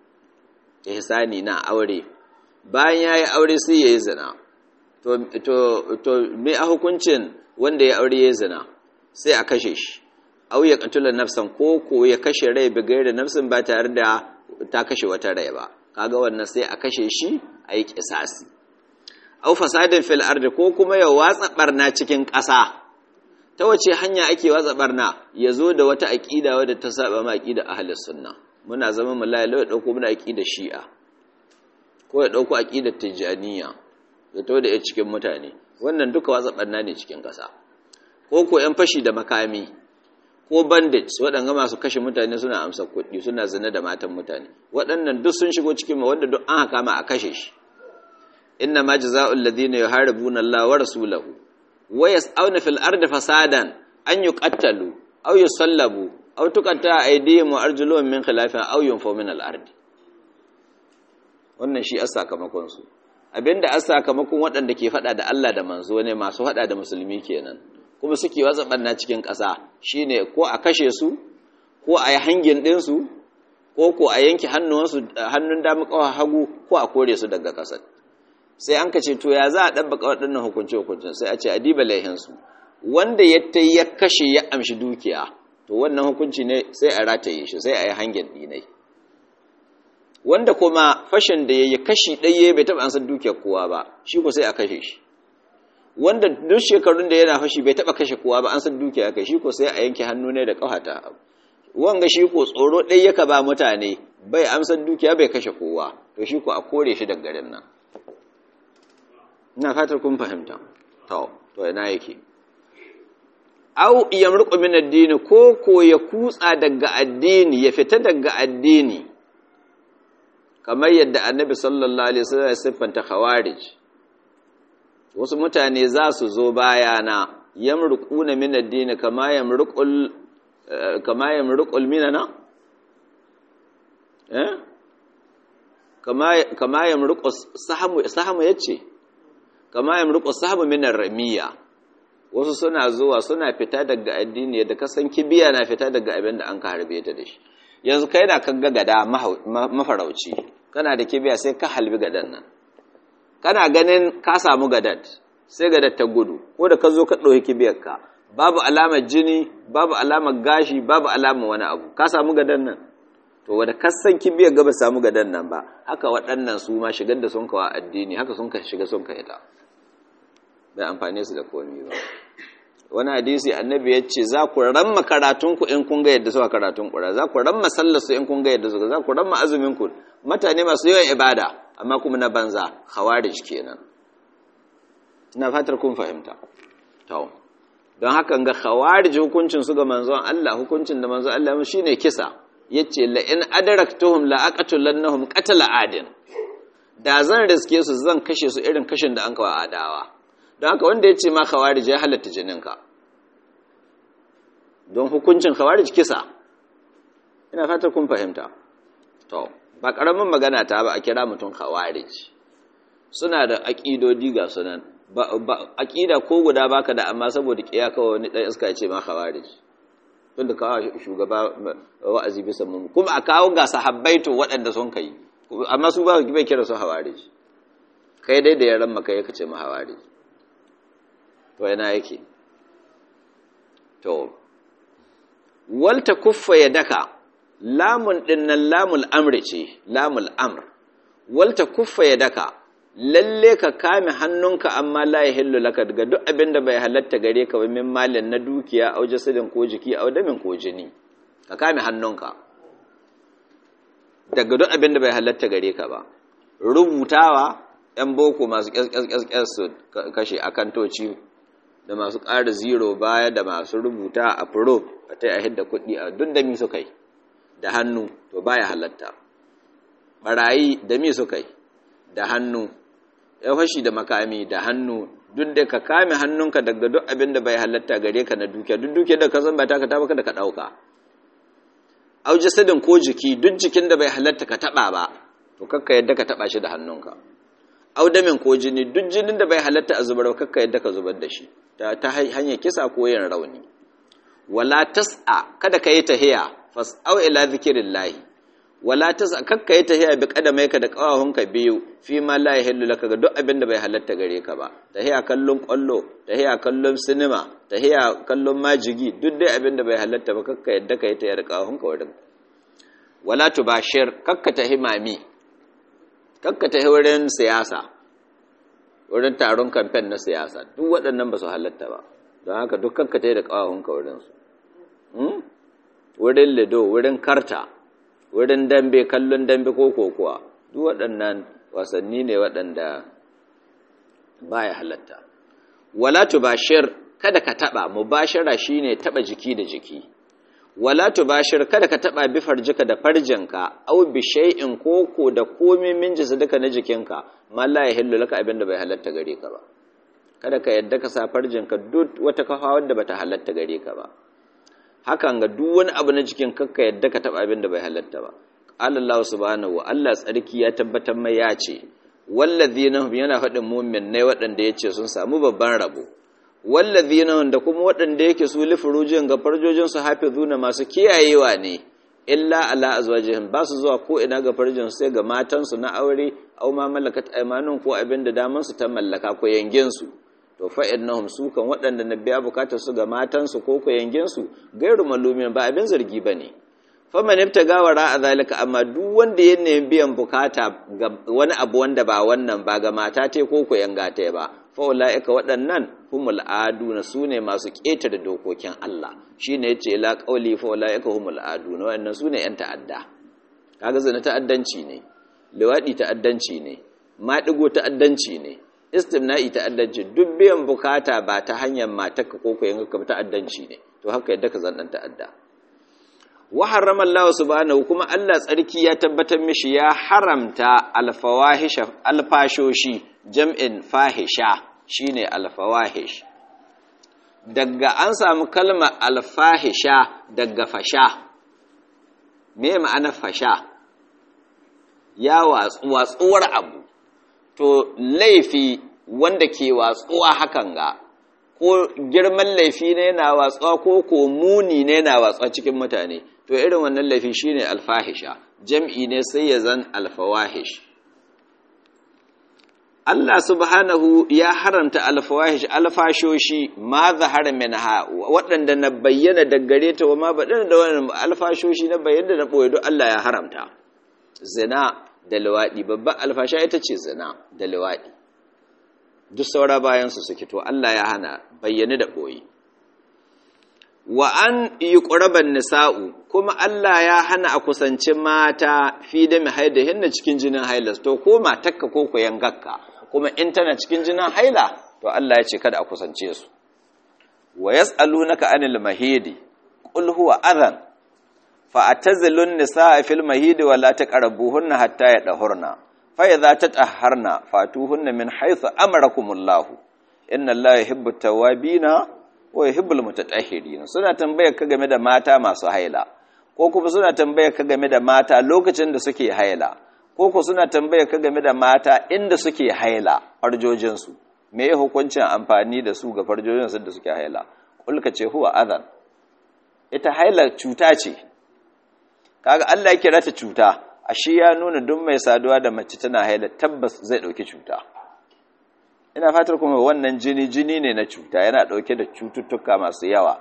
[SPEAKER 1] ihsani na aure bayan ya yi aure sai ya yi zina to to to me a hukuncin wanda ya aure ya yi zina sai a kashe shi au ya katula nafsan ko ko ya kashe rai bi gaira nafsin ba tare da ta kashe wata rai ba kaga wannan sai a kashe shi a yi kisasi au fasadin fil ardi ko kuma ya watsa barna cikin ƙasa ta wace hanya ake watsa barna ya zo da wata aƙida wadda ta saba ma aƙida ahlus sunna muna zama mu la ya dauko muna aƙida shi'a ko ya dauko aƙidar tijaniya ya to da cikin mutane wannan duka watsa barna ne cikin ƙasa ko ko yan fashi da makami ko bandits waɗanga masu kashe mutane suna amsa kuɗi suna zina da matan mutane waɗannan duk sun shigo cikin wanda duk an haka ma a kashe shi inna ma jazaa'ul ladina yuharibuna Allah wa rasulahu wa yas'auna fil ardi fasadan an yuqattalu aw yusallabu aw tuqatta aydihim wa arjuluhum min khilafin aw yunfaw min al ardi wannan shi a sakamakon su abinda a sakamakon waɗanda ke faɗa da Allah da manzo ne masu faɗa da musulmi kenan kuma suke watsa ɓanna cikin ƙasa shine ko a kashe su ko a yi hangin ɗinsu ko ko a yanke hannun damu ƙawa hagu ko a kore su daga ƙasar sai an ka ce to ya za a ɗabbaka waɗannan hukunce-hukuncen sai a ce a diba laihinsu wanda ya ta ya kashe ya amshi dukiya to wannan hukunci ne sai a rataye shi sai a yi hangin ɗinai wanda kuma fashin da ya yi kashi ɗaya bai taɓa ansar dukiyar kowa ba shi ko sai a kashe shi wanda duk shekarun da yana fashi bai taba kashe kowa ba an san dukiya kai shi ko sai a yanke hannu ne da kafata wanga shi ko tsoro ɗaya yaka ba mutane bai amsar dukiya bai kashe kowa to shi ko a kore shi daga garin nan ina fatar kun fahimta to to ina yake au yamruqu min addini ko ko ya kutsa daga addini ya fita daga addini kamar yadda annabi sallallahu alaihi wasallam ya siffanta khawarij wasu mutane za su zo bayana yamruquna min addini kama yamruqul kama yamruqul minana eh kama kama yamruqu sahamu sahamu yace kama yamruqu sahamu min ar-ramiya wasu suna zuwa suna fita daga addini da kasan kibiya na fita daga abin da an ka harbe ta da shi yanzu kai na kaga gada mafarauci kana da kibiya sai ka halbi gadan nan kana ganin ka samu gadat sai gadar ta gudu ko da ka zo ka ɗauki kibiyarka babu alamar jini babu alamar gashi babu alamar wani abu ka samu gadan nan to wanda kasan kibiyar gaba samu gadan nan ba haka waɗannan su ma shigar da sun kawa addini haka sun ka shiga sun ka ita bai amfane su da komi ba wani hadisi annabi ya ce za ku ramma karatunku in kun ga yadda suka karatun ƙura za ku ramma sallarsu in kun ga yadda suka za ku ramma azuminku mutane masu yawan ibada amma kuma na banza khawarij kenan ina fatar kun fahimta to don haka ga khawarij hukuncin su ga manzon Allah hukuncin da manzon Allah shine kisa yace la in adraktuhum la aqtulannahum qatala adin da zan riske su zan kashe su irin kashin da an kawo adawa don haka wanda ya ce ma khawarij ya halatta jininka don hukuncin khawarij kisa ina fatar kun fahimta to ba karamin magana ta ba a kira mutum khawarij suna da aƙidodi ga sunan aƙida ko guda baka da amma saboda kiya kawai wani ɗan iska ya ce ma khawarij tunda kawo shugaba wa'azi bisa mun kuma a kawo ga sahabbaito waɗanda sun kai amma su ba bai kira su khawarij kai dai da yaran maka yake ce ma khawarij to yana yake to walta kuffa ya daka lamun dinnan lamul amri ce lamul amr walta kuffa ya daka lalle ka kame hannunka amma la yahillu laka daga duk abin da bai halatta gare ka min malin na dukiya au jasadin ko jiki au damin ko jini ka kame hannunka daga duk abin da bai halatta gare ka ba rubutawa yan boko masu kyaskyaskyas su kashe akantoci da masu ƙara zero baya da masu rubuta a furo a ta yi da kuɗi a duk da mi su kai da hannu to baya halatta barayi da mi su kai da hannu ya fashi da makami da hannu duk da ka kame hannunka daga duk abin da bai halatta gare ka na dukiya duk dukiya da ka san ba ta ka taba da ka ɗauka au jasadin ko jiki duk jikin da bai halatta ka taɓa ba to kakka yadda ka taɓa shi da hannunka audamin ko jini duk jinin da bai halatta a zubar kakka yadda ka zubar da shi ta hanyar kisa ko yin rauni wala tas'a kada ka yi tahiya fas'au ila zikirillahi wala tas'a kakka yi tahiya bi kadamaika da kawahunka biyu fi ma la yahillu laka ga duk abin da bai halatta gare ka ba tahiya kallon kwallo tahiya kallon sinima tahiya kallon majigi duk dai abin da bai halatta ba kakka yadda ka yi tahiya da kawahunka wurin wala tubashir kakka tahi mami kakka tahi wurin siyasa wurin taron kamfen na siyasa duk waɗannan ba su halatta ba don haka duk kakka tahi da kawahunka wurinsu wurin lido wurin karta wurin dambe kallon dambe ko kokowa duk waɗannan wasanni ne waɗanda ba ya halatta wala tubashir kada ka taɓa mubashara shine taɓa jiki da jiki wala tubashir kada ka taɓa bi farjika da farjinka au bi shay'in koko da komai min duka na jikinka ma la yahillu laka abinda bai halatta gare ka ba kada ka yadda ka sa farjinka duk wata kafa wanda bata halatta gare ka ba hakan ga duk wani abu na jikin kakka yadda ka taba abin da bai halatta ba Allah subhanahu wa Allah tsarki ya tabbatar mai ya ce wallazina hum yana faɗin mu'min ne waɗanda yace sun samu babban rabo wallazina da kuma waɗanda yake su lifurujin ga farjojin su hafizuna masu kiyayewa ne illa ala azwajihim ba su zuwa ko ina ga farjin sai ga matan su na aure au ma malakat aymanun ko abin da daman su ta mallaka ko yangin su to fa innahum su kan waɗanda na biya bukatar su ga matansu ko ko su gairu malumin ba abin zargi bane fa man ibtaga wara a zalika amma duk wanda ya nemi biyan bukata ga wani abu wanda ba wannan ba ga mata te ko ko yanga te ba fa ulaika waɗannan humul aduna sune masu ƙetare dokokin Allah shine yace la qauli fa ulaika humul aduna wannan sune yan ta'adda kaga zina ta'addanci ne liwadi ta'addanci ne maɗigo ta'addanci ne istimna'i ta'addanci duk biyan bukata ba ta hanyar matarka ko koyan ka ta'addanci ne to haka yadda ka zannan ta'adda wa harrama Allah subhanahu kuma Allah tsarki ya tabbatar mishi ya haramta alfawahisha alfashoshi jam'in fahisha shine alfawahish daga an samu kalmar alfahisha daga fasha me ma'ana fasha ya watsuwar abu to laifi wanda ke watsuwa hakan ga ko girman laifi ne yana watsuwa ko ko muni ne yana watsuwa cikin mutane to irin wannan laifi shine alfahisha jam'i ne sai ya zan alfawahish Allah subhanahu ya haramta alfawahish alfashoshi ma zahara minha waɗanda na bayyana daggare ta wa ma baɗin da wannan alfashoshi na bayyana na ɓoye duk Allah ya haramta zina da luwaɗi babban alfasha ita ce zina da luwaɗi duk saura bayansu suke to Allah ya hana bayyane da ɓoye wa an yi ƙuraban nisa'u kuma Allah ya hana a kusanci mata fi da mai haida hinna cikin jinin hailas to ko matakka ko koyan gakka kuma in tana cikin jinin haila to Allah ya ce kada a kusance su wa yas'alunaka anil mahidi qul huwa adhan fa atazilun nisaa fil mahidi wa la taqrabuhunna hatta yadhurna fa idza tatahharna fatuhunna min haythu amarakumullahu inna allaha yuhibbut tawabina wa yuhibbul mutatahhirin suna tambayar ka game da mata masu haila ko kuma suna tambayar ka game da mata lokacin da suke haila ko ku suna tambayar ka game da mata inda suke haila farjojin su me ya hukuncin amfani da su ga farjojin su da suke haila kulka ce huwa adhan ita haila cuta ce kaga Allah ya kira ta cuta ashe ya nuna duk mai saduwa da mace tana haila tabbas zai dauki cuta ina fatar kuma wannan jini jini ne na cuta yana dauke da cututtuka masu yawa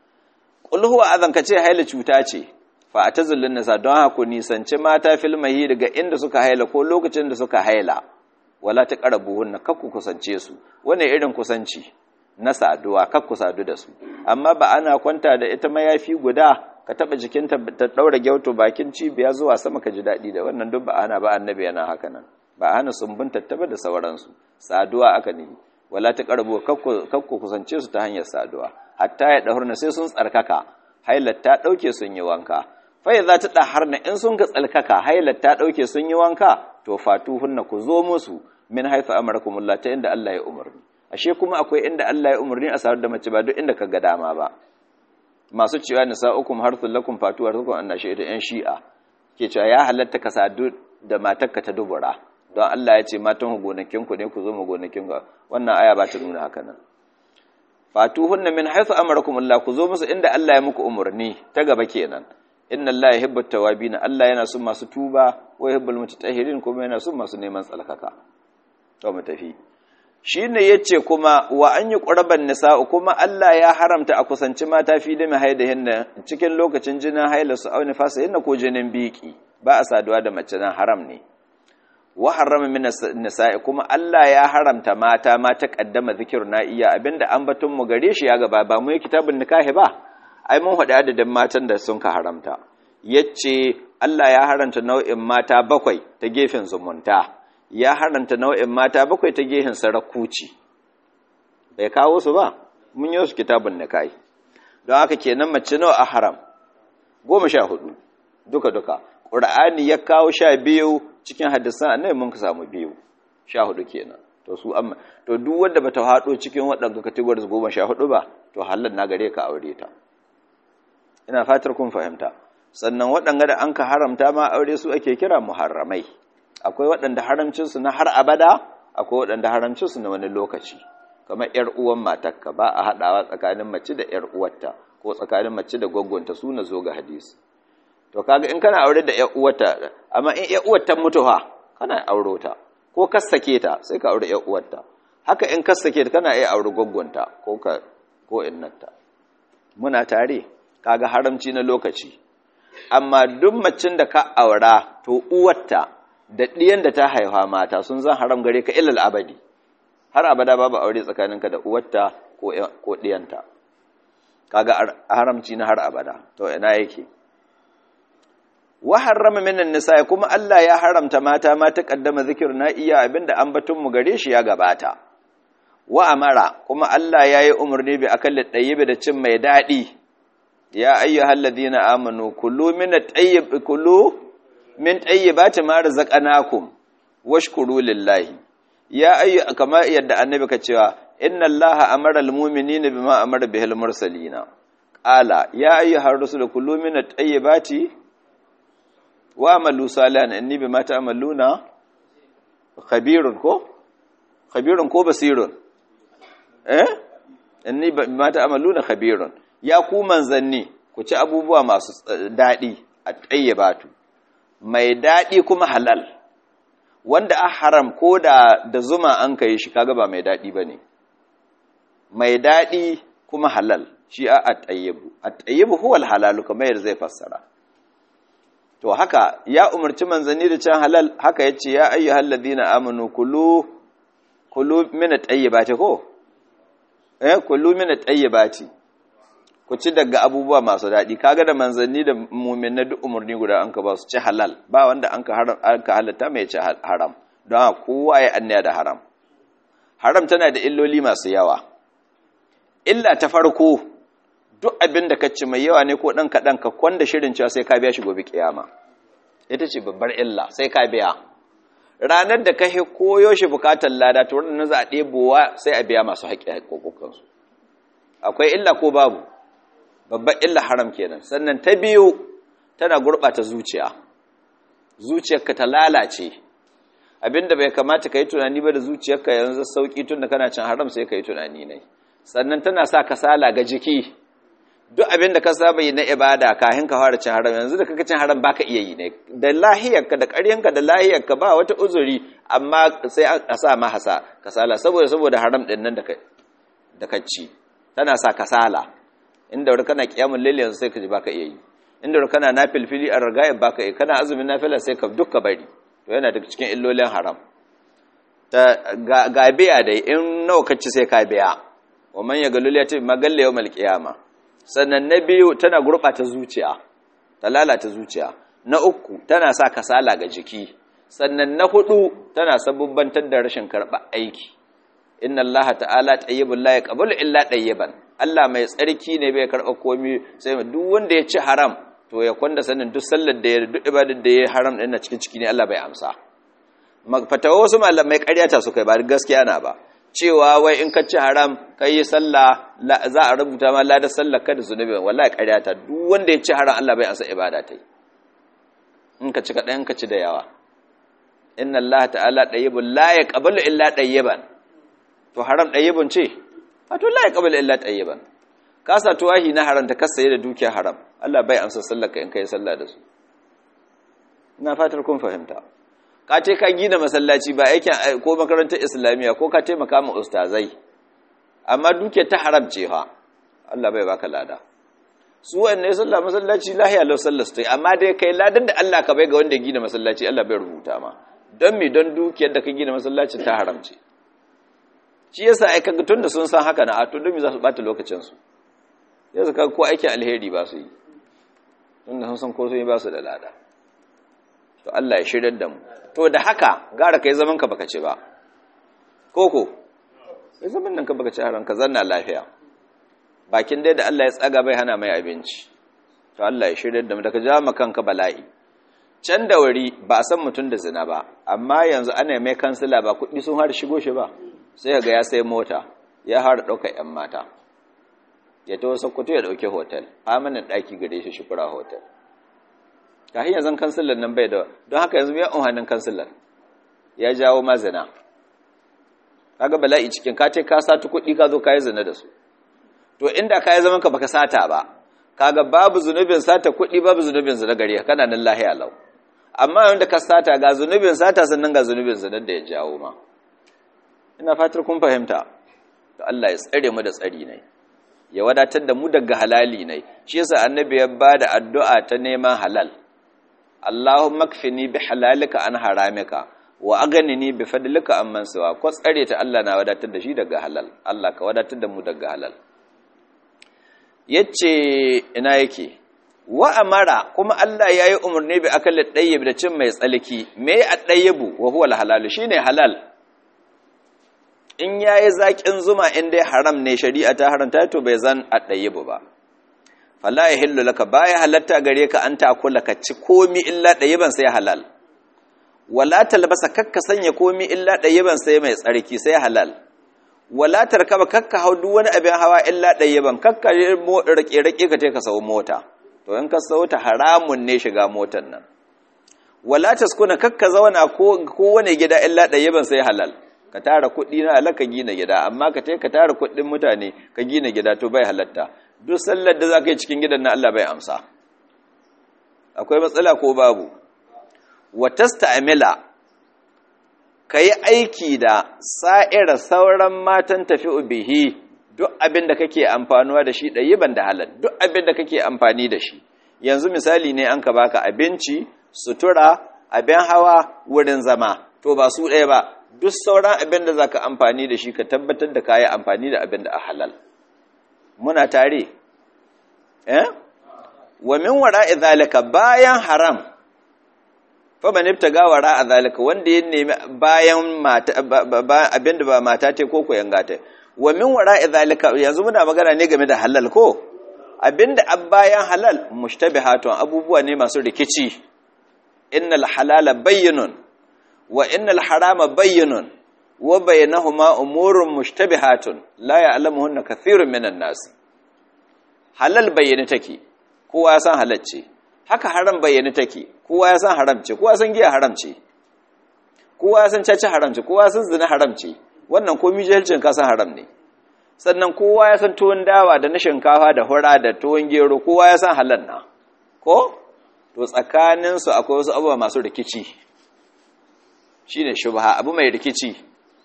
[SPEAKER 1] qul huwa azan kace haila cuta ce fa atazillun nisa don haka nisanci mata fil mahi daga inda suka haila ko lokacin da suka haila wala ta qarabuhunna kakku kusance su wane irin kusanci na saduwa kakku sadu da su amma ba ana kwanta da ita mayafi guda ka taba jikinta ta daura gyauto bakin cibiya zuwa sama ka ji dadi da wannan duk ba ana ba annabi yana haka nan ba ana sumbun tattaba da sauransu saduwa aka ne wala ta karbo kakku kusance su ta hanyar saduwa hatta ya dahurna sai sun tsarkaka hailar ta dauke sun yi wanka fa za ta daharna in sun ga tsalkaka hailar ta dauke sun yi wanka to fatuhunna ku zo musu min haythu amarakumullah ta inda Allah ya umarni ashe kuma akwai inda Allah ya umarni a sadu da mace ba duk inda ka ga dama ba masu cewa nisa'ukum harthul lakum fatu harthukum annashi ita yan shi'a ke cewa ya halatta ka sadu da matarka ta dubura don Allah ya ce matan gonakin ku ne ku zo mu gonakin ku wannan aya ba ta nuna haka nan fatuhunna min haythu amarakum Allah ku zo musu inda Allah ya muku umarni ta gaba kenan inna Allah yuhibbut tawabin Allah yana son masu tuba wa yuhibbul mutatahhirin kuma yana son masu neman tsalkaka to mu tafi shine yace kuma wa an yi qurban nisa'u kuma Allah ya haramta a kusanci mata fi da mahaidahin cikin lokacin jinin haila su auni fasa hinna ko jinin biki ba a saduwa da mace nan haram ne wa harrama min nisa'i kuma Allah ya haramta mata ma ta kaddama zikirna iya abinda ambaton mu gare shi ya gaba ba mu yi kitabun nikahi ba ai mun faɗi adadin matan da sun ka haramta yace Allah ya haramta nau'in mata bakwai ta gefen zumunta ya haranta nau'in mata bakwai ta gehen sarakuci bai kawo su ba mun yi su kitabun na kai don haka kenan mace nawa a haram goma sha hudu duka-duka ƙura'ani ya kawo sha biyu cikin hadisan annabi mun ka samu biyu sha hudu kenan to su amma to duk wanda bata haɗo cikin waɗanda categories goma sha hudu ba to halal na gare ka aure ta ina fatar kun fahimta sannan waɗanda da an ka haramta ma aure su ake kira muharramai akwai waɗanda haramcinsu na har abada akwai waɗanda haramcinsu na wani lokaci kamar ‘yar uwan matakka ba a haɗawa tsakanin mace da ‘yar uwarta ko tsakanin mace da gwaggonta su na zo ga hadisi to kaga in kana aure da ‘yar uwarta amma in ‘yar uwarta mutu ha kana auro ta ko kassake ta sai ka aure ‘yar uwarta haka in kassake ta kana iya aure gwaggonta ko ka ko innarta muna tare kaga haramci na lokaci amma duk macin da ka aura to uwarta da ɗiyan da ta haifa mata sun zan haram gare ka ilal abadi har abada babu aure tsakaninka da uwarta ko ɗiyanta kaga haramci na har abada to ina yake wa harrama minan nisa kuma Allah ya haramta mata ma ta kaddama na iya abinda ambatun mu gare shi ya gabata wa amara kuma Allah ya yi umarni bi akalli ɗayyibi da cin mai daɗi ya ayyuhal ladina amanu kulu min at-tayyib kulu min tayyibati ma razaqnakum washkuru lillahi ya ayyu kama yadda annabi ka cewa inna allaha amara al-mu'minina bima amara bihil mursalina qala ya ayyuhar rusul kulu min at-tayyibati wa amalu salihan inni bima ta'maluna khabirun ko khabirun ko basirun eh inni bima ta'maluna khabirun ya ku manzanni ku ci abubuwa masu dadi at-tayyibatu mai dadi kuma halal wanda a haram ko da da zuma an kai shi kaga ba mai dadi bane mai dadi kuma halal shi a at-tayyibu at-tayyibu huwa al-halalu kamar yadda zai fassara to haka ya umarci manzanni da can halal haka yace ya ayyuhal ladina amanu kulu kulu min at-tayyibati ko eh kulu min at-tayyibati ku ci daga abubuwa masu daɗi kaga da manzanni da mumin na duk umarni guda an ka ba su ci halal ba wanda an ka haram an ka halatta mai ci haram don kowa ya annaya da haram haram tana da illoli masu yawa illa ta farko duk abin da ka ci mai yawa ne ko ɗan kaɗan ka kwanda shirin cewa sai ka biya shi gobe kiyama ita ce babbar illa sai ka biya ranar da ka koyo shi bukatar lada to wannan za a ɗebowa sai a biya masu haƙƙi haƙƙoƙansu akwai illa ko babu babbar illa haram kenan sannan ta biyu tana gurɓata zuciya zuciyarka ta lalace abinda bai kamata ka yi tunani ba da zuciyarka yanzu sauƙi tun da kana cin haram sai ka yi tunani ne sannan tana sa kasala ga jiki duk abinda ka saba yi na ibada kafin ka fara cin haram yanzu da kaka cin haram baka iya yi ne da lahiyarka da ƙaryanka da lahiyarka ba wata uzuri amma sai a sa ma hasa kasala saboda saboda haram din nan da ka ci tana sa kasala inda wani kana kiyamun laili yanzu sai ka ji baka iya yi inda wani kana nafilfili a ragayar baka iya kana azumin nafila sai ka dukka bari to yana daga cikin illolin haram ta ga biya dai in nawa ka ci sai ka biya wa man yagalul yati magalle yawmal qiyama sannan na biyu tana gurbata zuciya ta lalata zuciya na uku tana sa kasala ga jiki sannan na hudu tana sabubbantar da rashin karba aiki inna Allah ta'ala tayyibul la yaqbalu illa tayyiban Allah mai tsarki ne bai karba komai sai duk wanda ya ci haram to ya kwanda sanin duk sallar da ya duk ibadar da ya haram din na cikin ciki ne Allah bai amsa fatawa wasu malamai ƙaryata su kai ba gaskiya na ba cewa wai in ka ci haram kai yi sallah za a rubuta ma ladar sallar ka da zunubi wallahi ƙaryata duk wanda ya ci haram Allah bai amsa ibada ta in ka ci kaɗan ka ci da yawa inna Allah ta'ala ɗayyibun la ya ƙabalu illa ɗayyiban to haram ɗayyibun ce a to la ya ƙabalu illa ɗayyiban ka sa tuwahi na haram ta kasaye da dukiya haram Allah bai amsa sallar ka in kai sallah da su ina fatar kun fahimta ka ce ka gina masallaci ba aikin ko makarantar islamiyya ko ka taimaka ma ustazai amma dukiyar ta haram ce fa Allah bai baka lada su wanne sallah masallaci lahiya lau sallar su amma dai kai ladan da Allah ka bai ga wanda ya gina masallaci Allah bai rubuta ma don me don dukiyar da ka gina masallacin ta haramce shi yasa ai kaga tunda sun san haka na a to don me za su bata lokacin su yasa kaga ko aikin alheri ba su yi tunda sun san ko sun yi ba su da lada to Allah ya shirar da mu to da haka gara kai zaman ka baka ci ba koko kai zaman nan ka baka ci haram ka zanna lafiya bakin dai da Allah ya tsaga bai hana mai abinci to Allah ya shirya da mu daga jama kanka bala'i can da wuri ba a san mutum da zina ba amma yanzu ana mai kansila ba kuɗi sun har shigo shi ba sai ga ya sai mota ya har ɗauka ƴan mata ya ta wasu kutu ya ɗauki hotel amanin ɗaki gare shi shukura hotel ta hanyar zan kansilan nan bai da don haka yanzu ya unhanin kansilan ya jawo ma zina kaga bala'i cikin ka ce ka satu kuɗi ka zo ka yi zina da su to inda ka yi zaman ka baka sata ba kaga babu zunubin sata kuɗi babu zunubin zina gare kana nan lahiya lau amma wanda ka sata ga zunubin sata sannan ga zunubin zina da ya jawo ma ina fatar kun fahimta to Allah ya tsare mu da tsari ne ya wadatar da mu daga halali ne shi yasa annabi ya bada addu'a ta neman halal Allahumma kfini bi halalika an haramika wa aghnini bi fadlika amman siwa ko tsare ta Allah na wadatar da shi daga halal Allah ka wadatar da mu daga halal yace ina yake wa amara kuma Allah ya yi umarni bi akalin ɗayyib da cin mai tsalki me a ɗayyibu wa huwa halalu shi ne halal in ya yi zaƙin zuma in dai haram ne shari'a ta haramta to bai zan a ɗayyibu ba fala ya hillu laka baya halatta gare ka an takula ka ci komi illa ɗayyiban sai halal wala talbasa kakka sanya komi illa ɗayyiban sai mai tsarki sai halal wala tarkaba kakka hau duk wani abin hawa illa ɗayyiban kakka rake-rake ka ka sau mota to in ka sau ta haramun ne shiga motar nan wala taskuna kakka zauna ko wani gida illa ɗayyiban sai halal ka tara kuɗi na halal ka gina gida amma ka ka tara kuɗin mutane ka gina gida to bai halatta duk sallar da za ka yi cikin gidan na Allah bai amsa akwai matsala ko babu wa tasta'mila ka yi aiki da sa'ira sauran matan tafi bihi duk abin da kake amfanuwa da shi ɗayiban da halal duk abin da kake amfani da shi yanzu misali ne an ka baka abinci sutura abin hawa wurin zama to ba su ɗaya ba duk sauran abin da za ka amfani da shi ka tabbatar da ka yi amfani da abin da a halal muna tare eh wa min wara'i zalika bayan haram faman ibtaga wara a zalika wanda ya nemi bayan mata abinda ba mata ce ko ko yanga ta wa min wara a zalika yanzu muna magana ne game da halal ko abinda ab bayan halal mushtabihatun abubuwa ne masu rikici innal halala bayyinun wa innal harama bayyinun wa bainahuma umurun mushtabihatun la ya'lamuhunna kathirun minan nas halal bayyana take kowa ya san halal ce haka haram bayyana take kowa ya san haram ce kowa san giya haram ce kowa ya san caca haram ce kowa san zina haram ce wannan komi jahilcin ka san haram ne sannan kowa ya san tuwon dawa da na shinkafa da hura da tuwon gero kowa ya san halal na ko to tsakanin su akwai wasu abubuwa masu rikici shine shubha abu mai rikici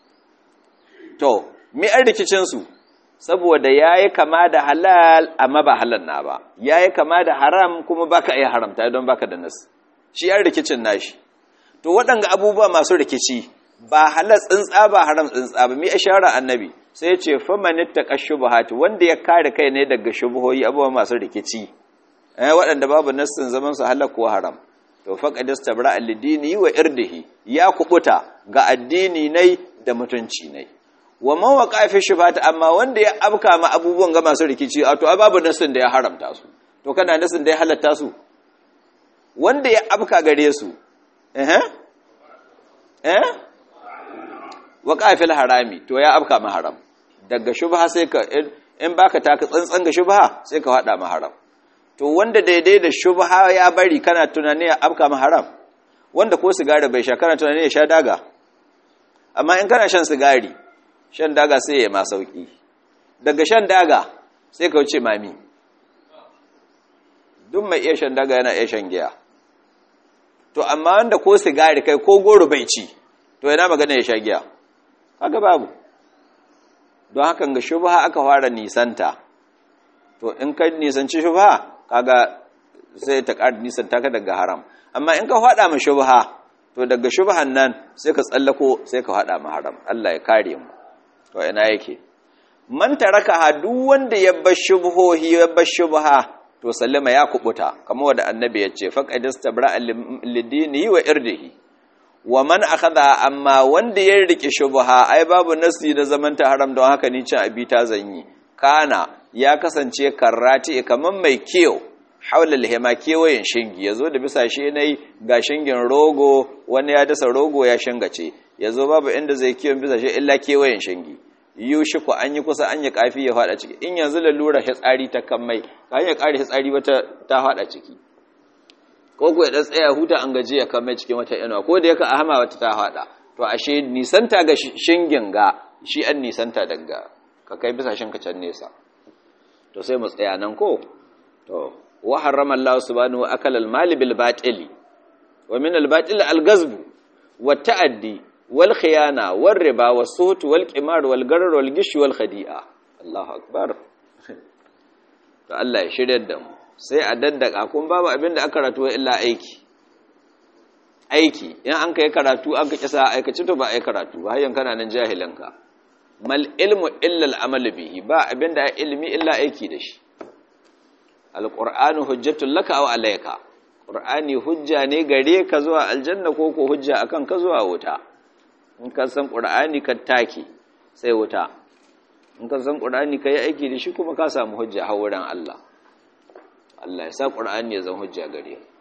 [SPEAKER 1] to mi an rikicin su saboda ya yi kama da halal amma ba halal na ba ya yi kama da haram kuma baka iya haramta don baka da nas shi yan rikicin nashi to waɗanga abubuwa masu rikici ba halal tsintsa ba haram tsintsa ba mi ishara annabi sai ce famanit ta kashubuhati wanda ya kare kai ne daga shubuhoyi abubuwa masu rikici eh waɗanda babu nassin zaman su halal ko haram to faqad istabra al-dini wa irdihi ya kubuta ga addini nai da mutunci nai wa man waqa fi shubhat amma wanda ya abka ma abubuwan ga masu rikici a to babu nasin da ya haramta su to kana nasin da ya halatta su wanda ya abka gare su eh eh waqa fil harami to ya abka ma haram daga shubha sai ka in baka taka tsantsan ga shubha sai ka hada ma haram to wanda daidai da shubha ya bari kana tunani ya abka ma haram wanda ko sigari bai sha kana tunani ya sha daga amma in kana shan sigari shan daga sai ya ma sauki daga shan daga sai ka wuce mami duk mai iya shan daga yana iya shan giya to amma wanda ko sigari kai ko goro bai ci to yana magana ya sha giya haka babu don hakan ga shubha aka fara nisanta to in ka nisanci shubha kaga sai ta ƙara nisanta ka daga haram amma in ka faɗa ma shubha to daga shubhan nan sai ka tsallako sai ka faɗa ma haram Allah ya kare mu to ina yake man taraka ha duk wanda ya bar shubhohi ya bar shubha to sallama ya kubuta kamar wanda annabi ya ce faqad istabra lidini wa irdihi wa man akhadha amma wanda ya rike shubha ai babu nasi da zaman ta haram don haka ni cin abi ta zanyi kana ya kasance karrati kaman mai kiyo haula lihima kewayen shingi yazo da bisa shi nayi ga shingin rogo wani ya dasa rogo ya shingace yazo babu inda zai kiyon bisa shi illa kewayen shingi yushi ku an yi kusa an yi kafi ya fada ciki in yanzu lalura tsari ta kan mai ka ya kare tsari wata ta fada ciki ko ku ya dan tsaya huta an gaji ya kan mai cikin wata inuwa ko da yaka ahama wata ta fada to ashe nisanta ga shingin ga shi an nisanta daga ka kai bisa shinka can nesa to sai mu tsaya nan ko to wa harrama Allah subhanahu wa akala al-mali bil batili wa min al-batil al-ghazb wa ta'addi wal khiyana wal riba was suhut wal qimar wal garar wal gish wal khadi'a Allahu akbar to Allah ya shirye da mu sai a daddaka kun babu abin da aka ratuwa illa aiki aiki in an kai karatu an ka kisa aikaci to ba ai karatu ba hayyan kana nan jahilinka mal ilmu illa al amal bihi ba abin da ilmi illa aiki da shi alqur'anu hujjatul laka aw alayka qur'ani hujja ne gare ka zuwa aljanna ko ko hujja akan ka zuwa wuta in ka san qur'ani ka taki sai wuta in ka san qur'ani kai aiki da shi kuma ka samu hujja har wurin Allah Allah ya sa qur'ani ya zama hujja gare ka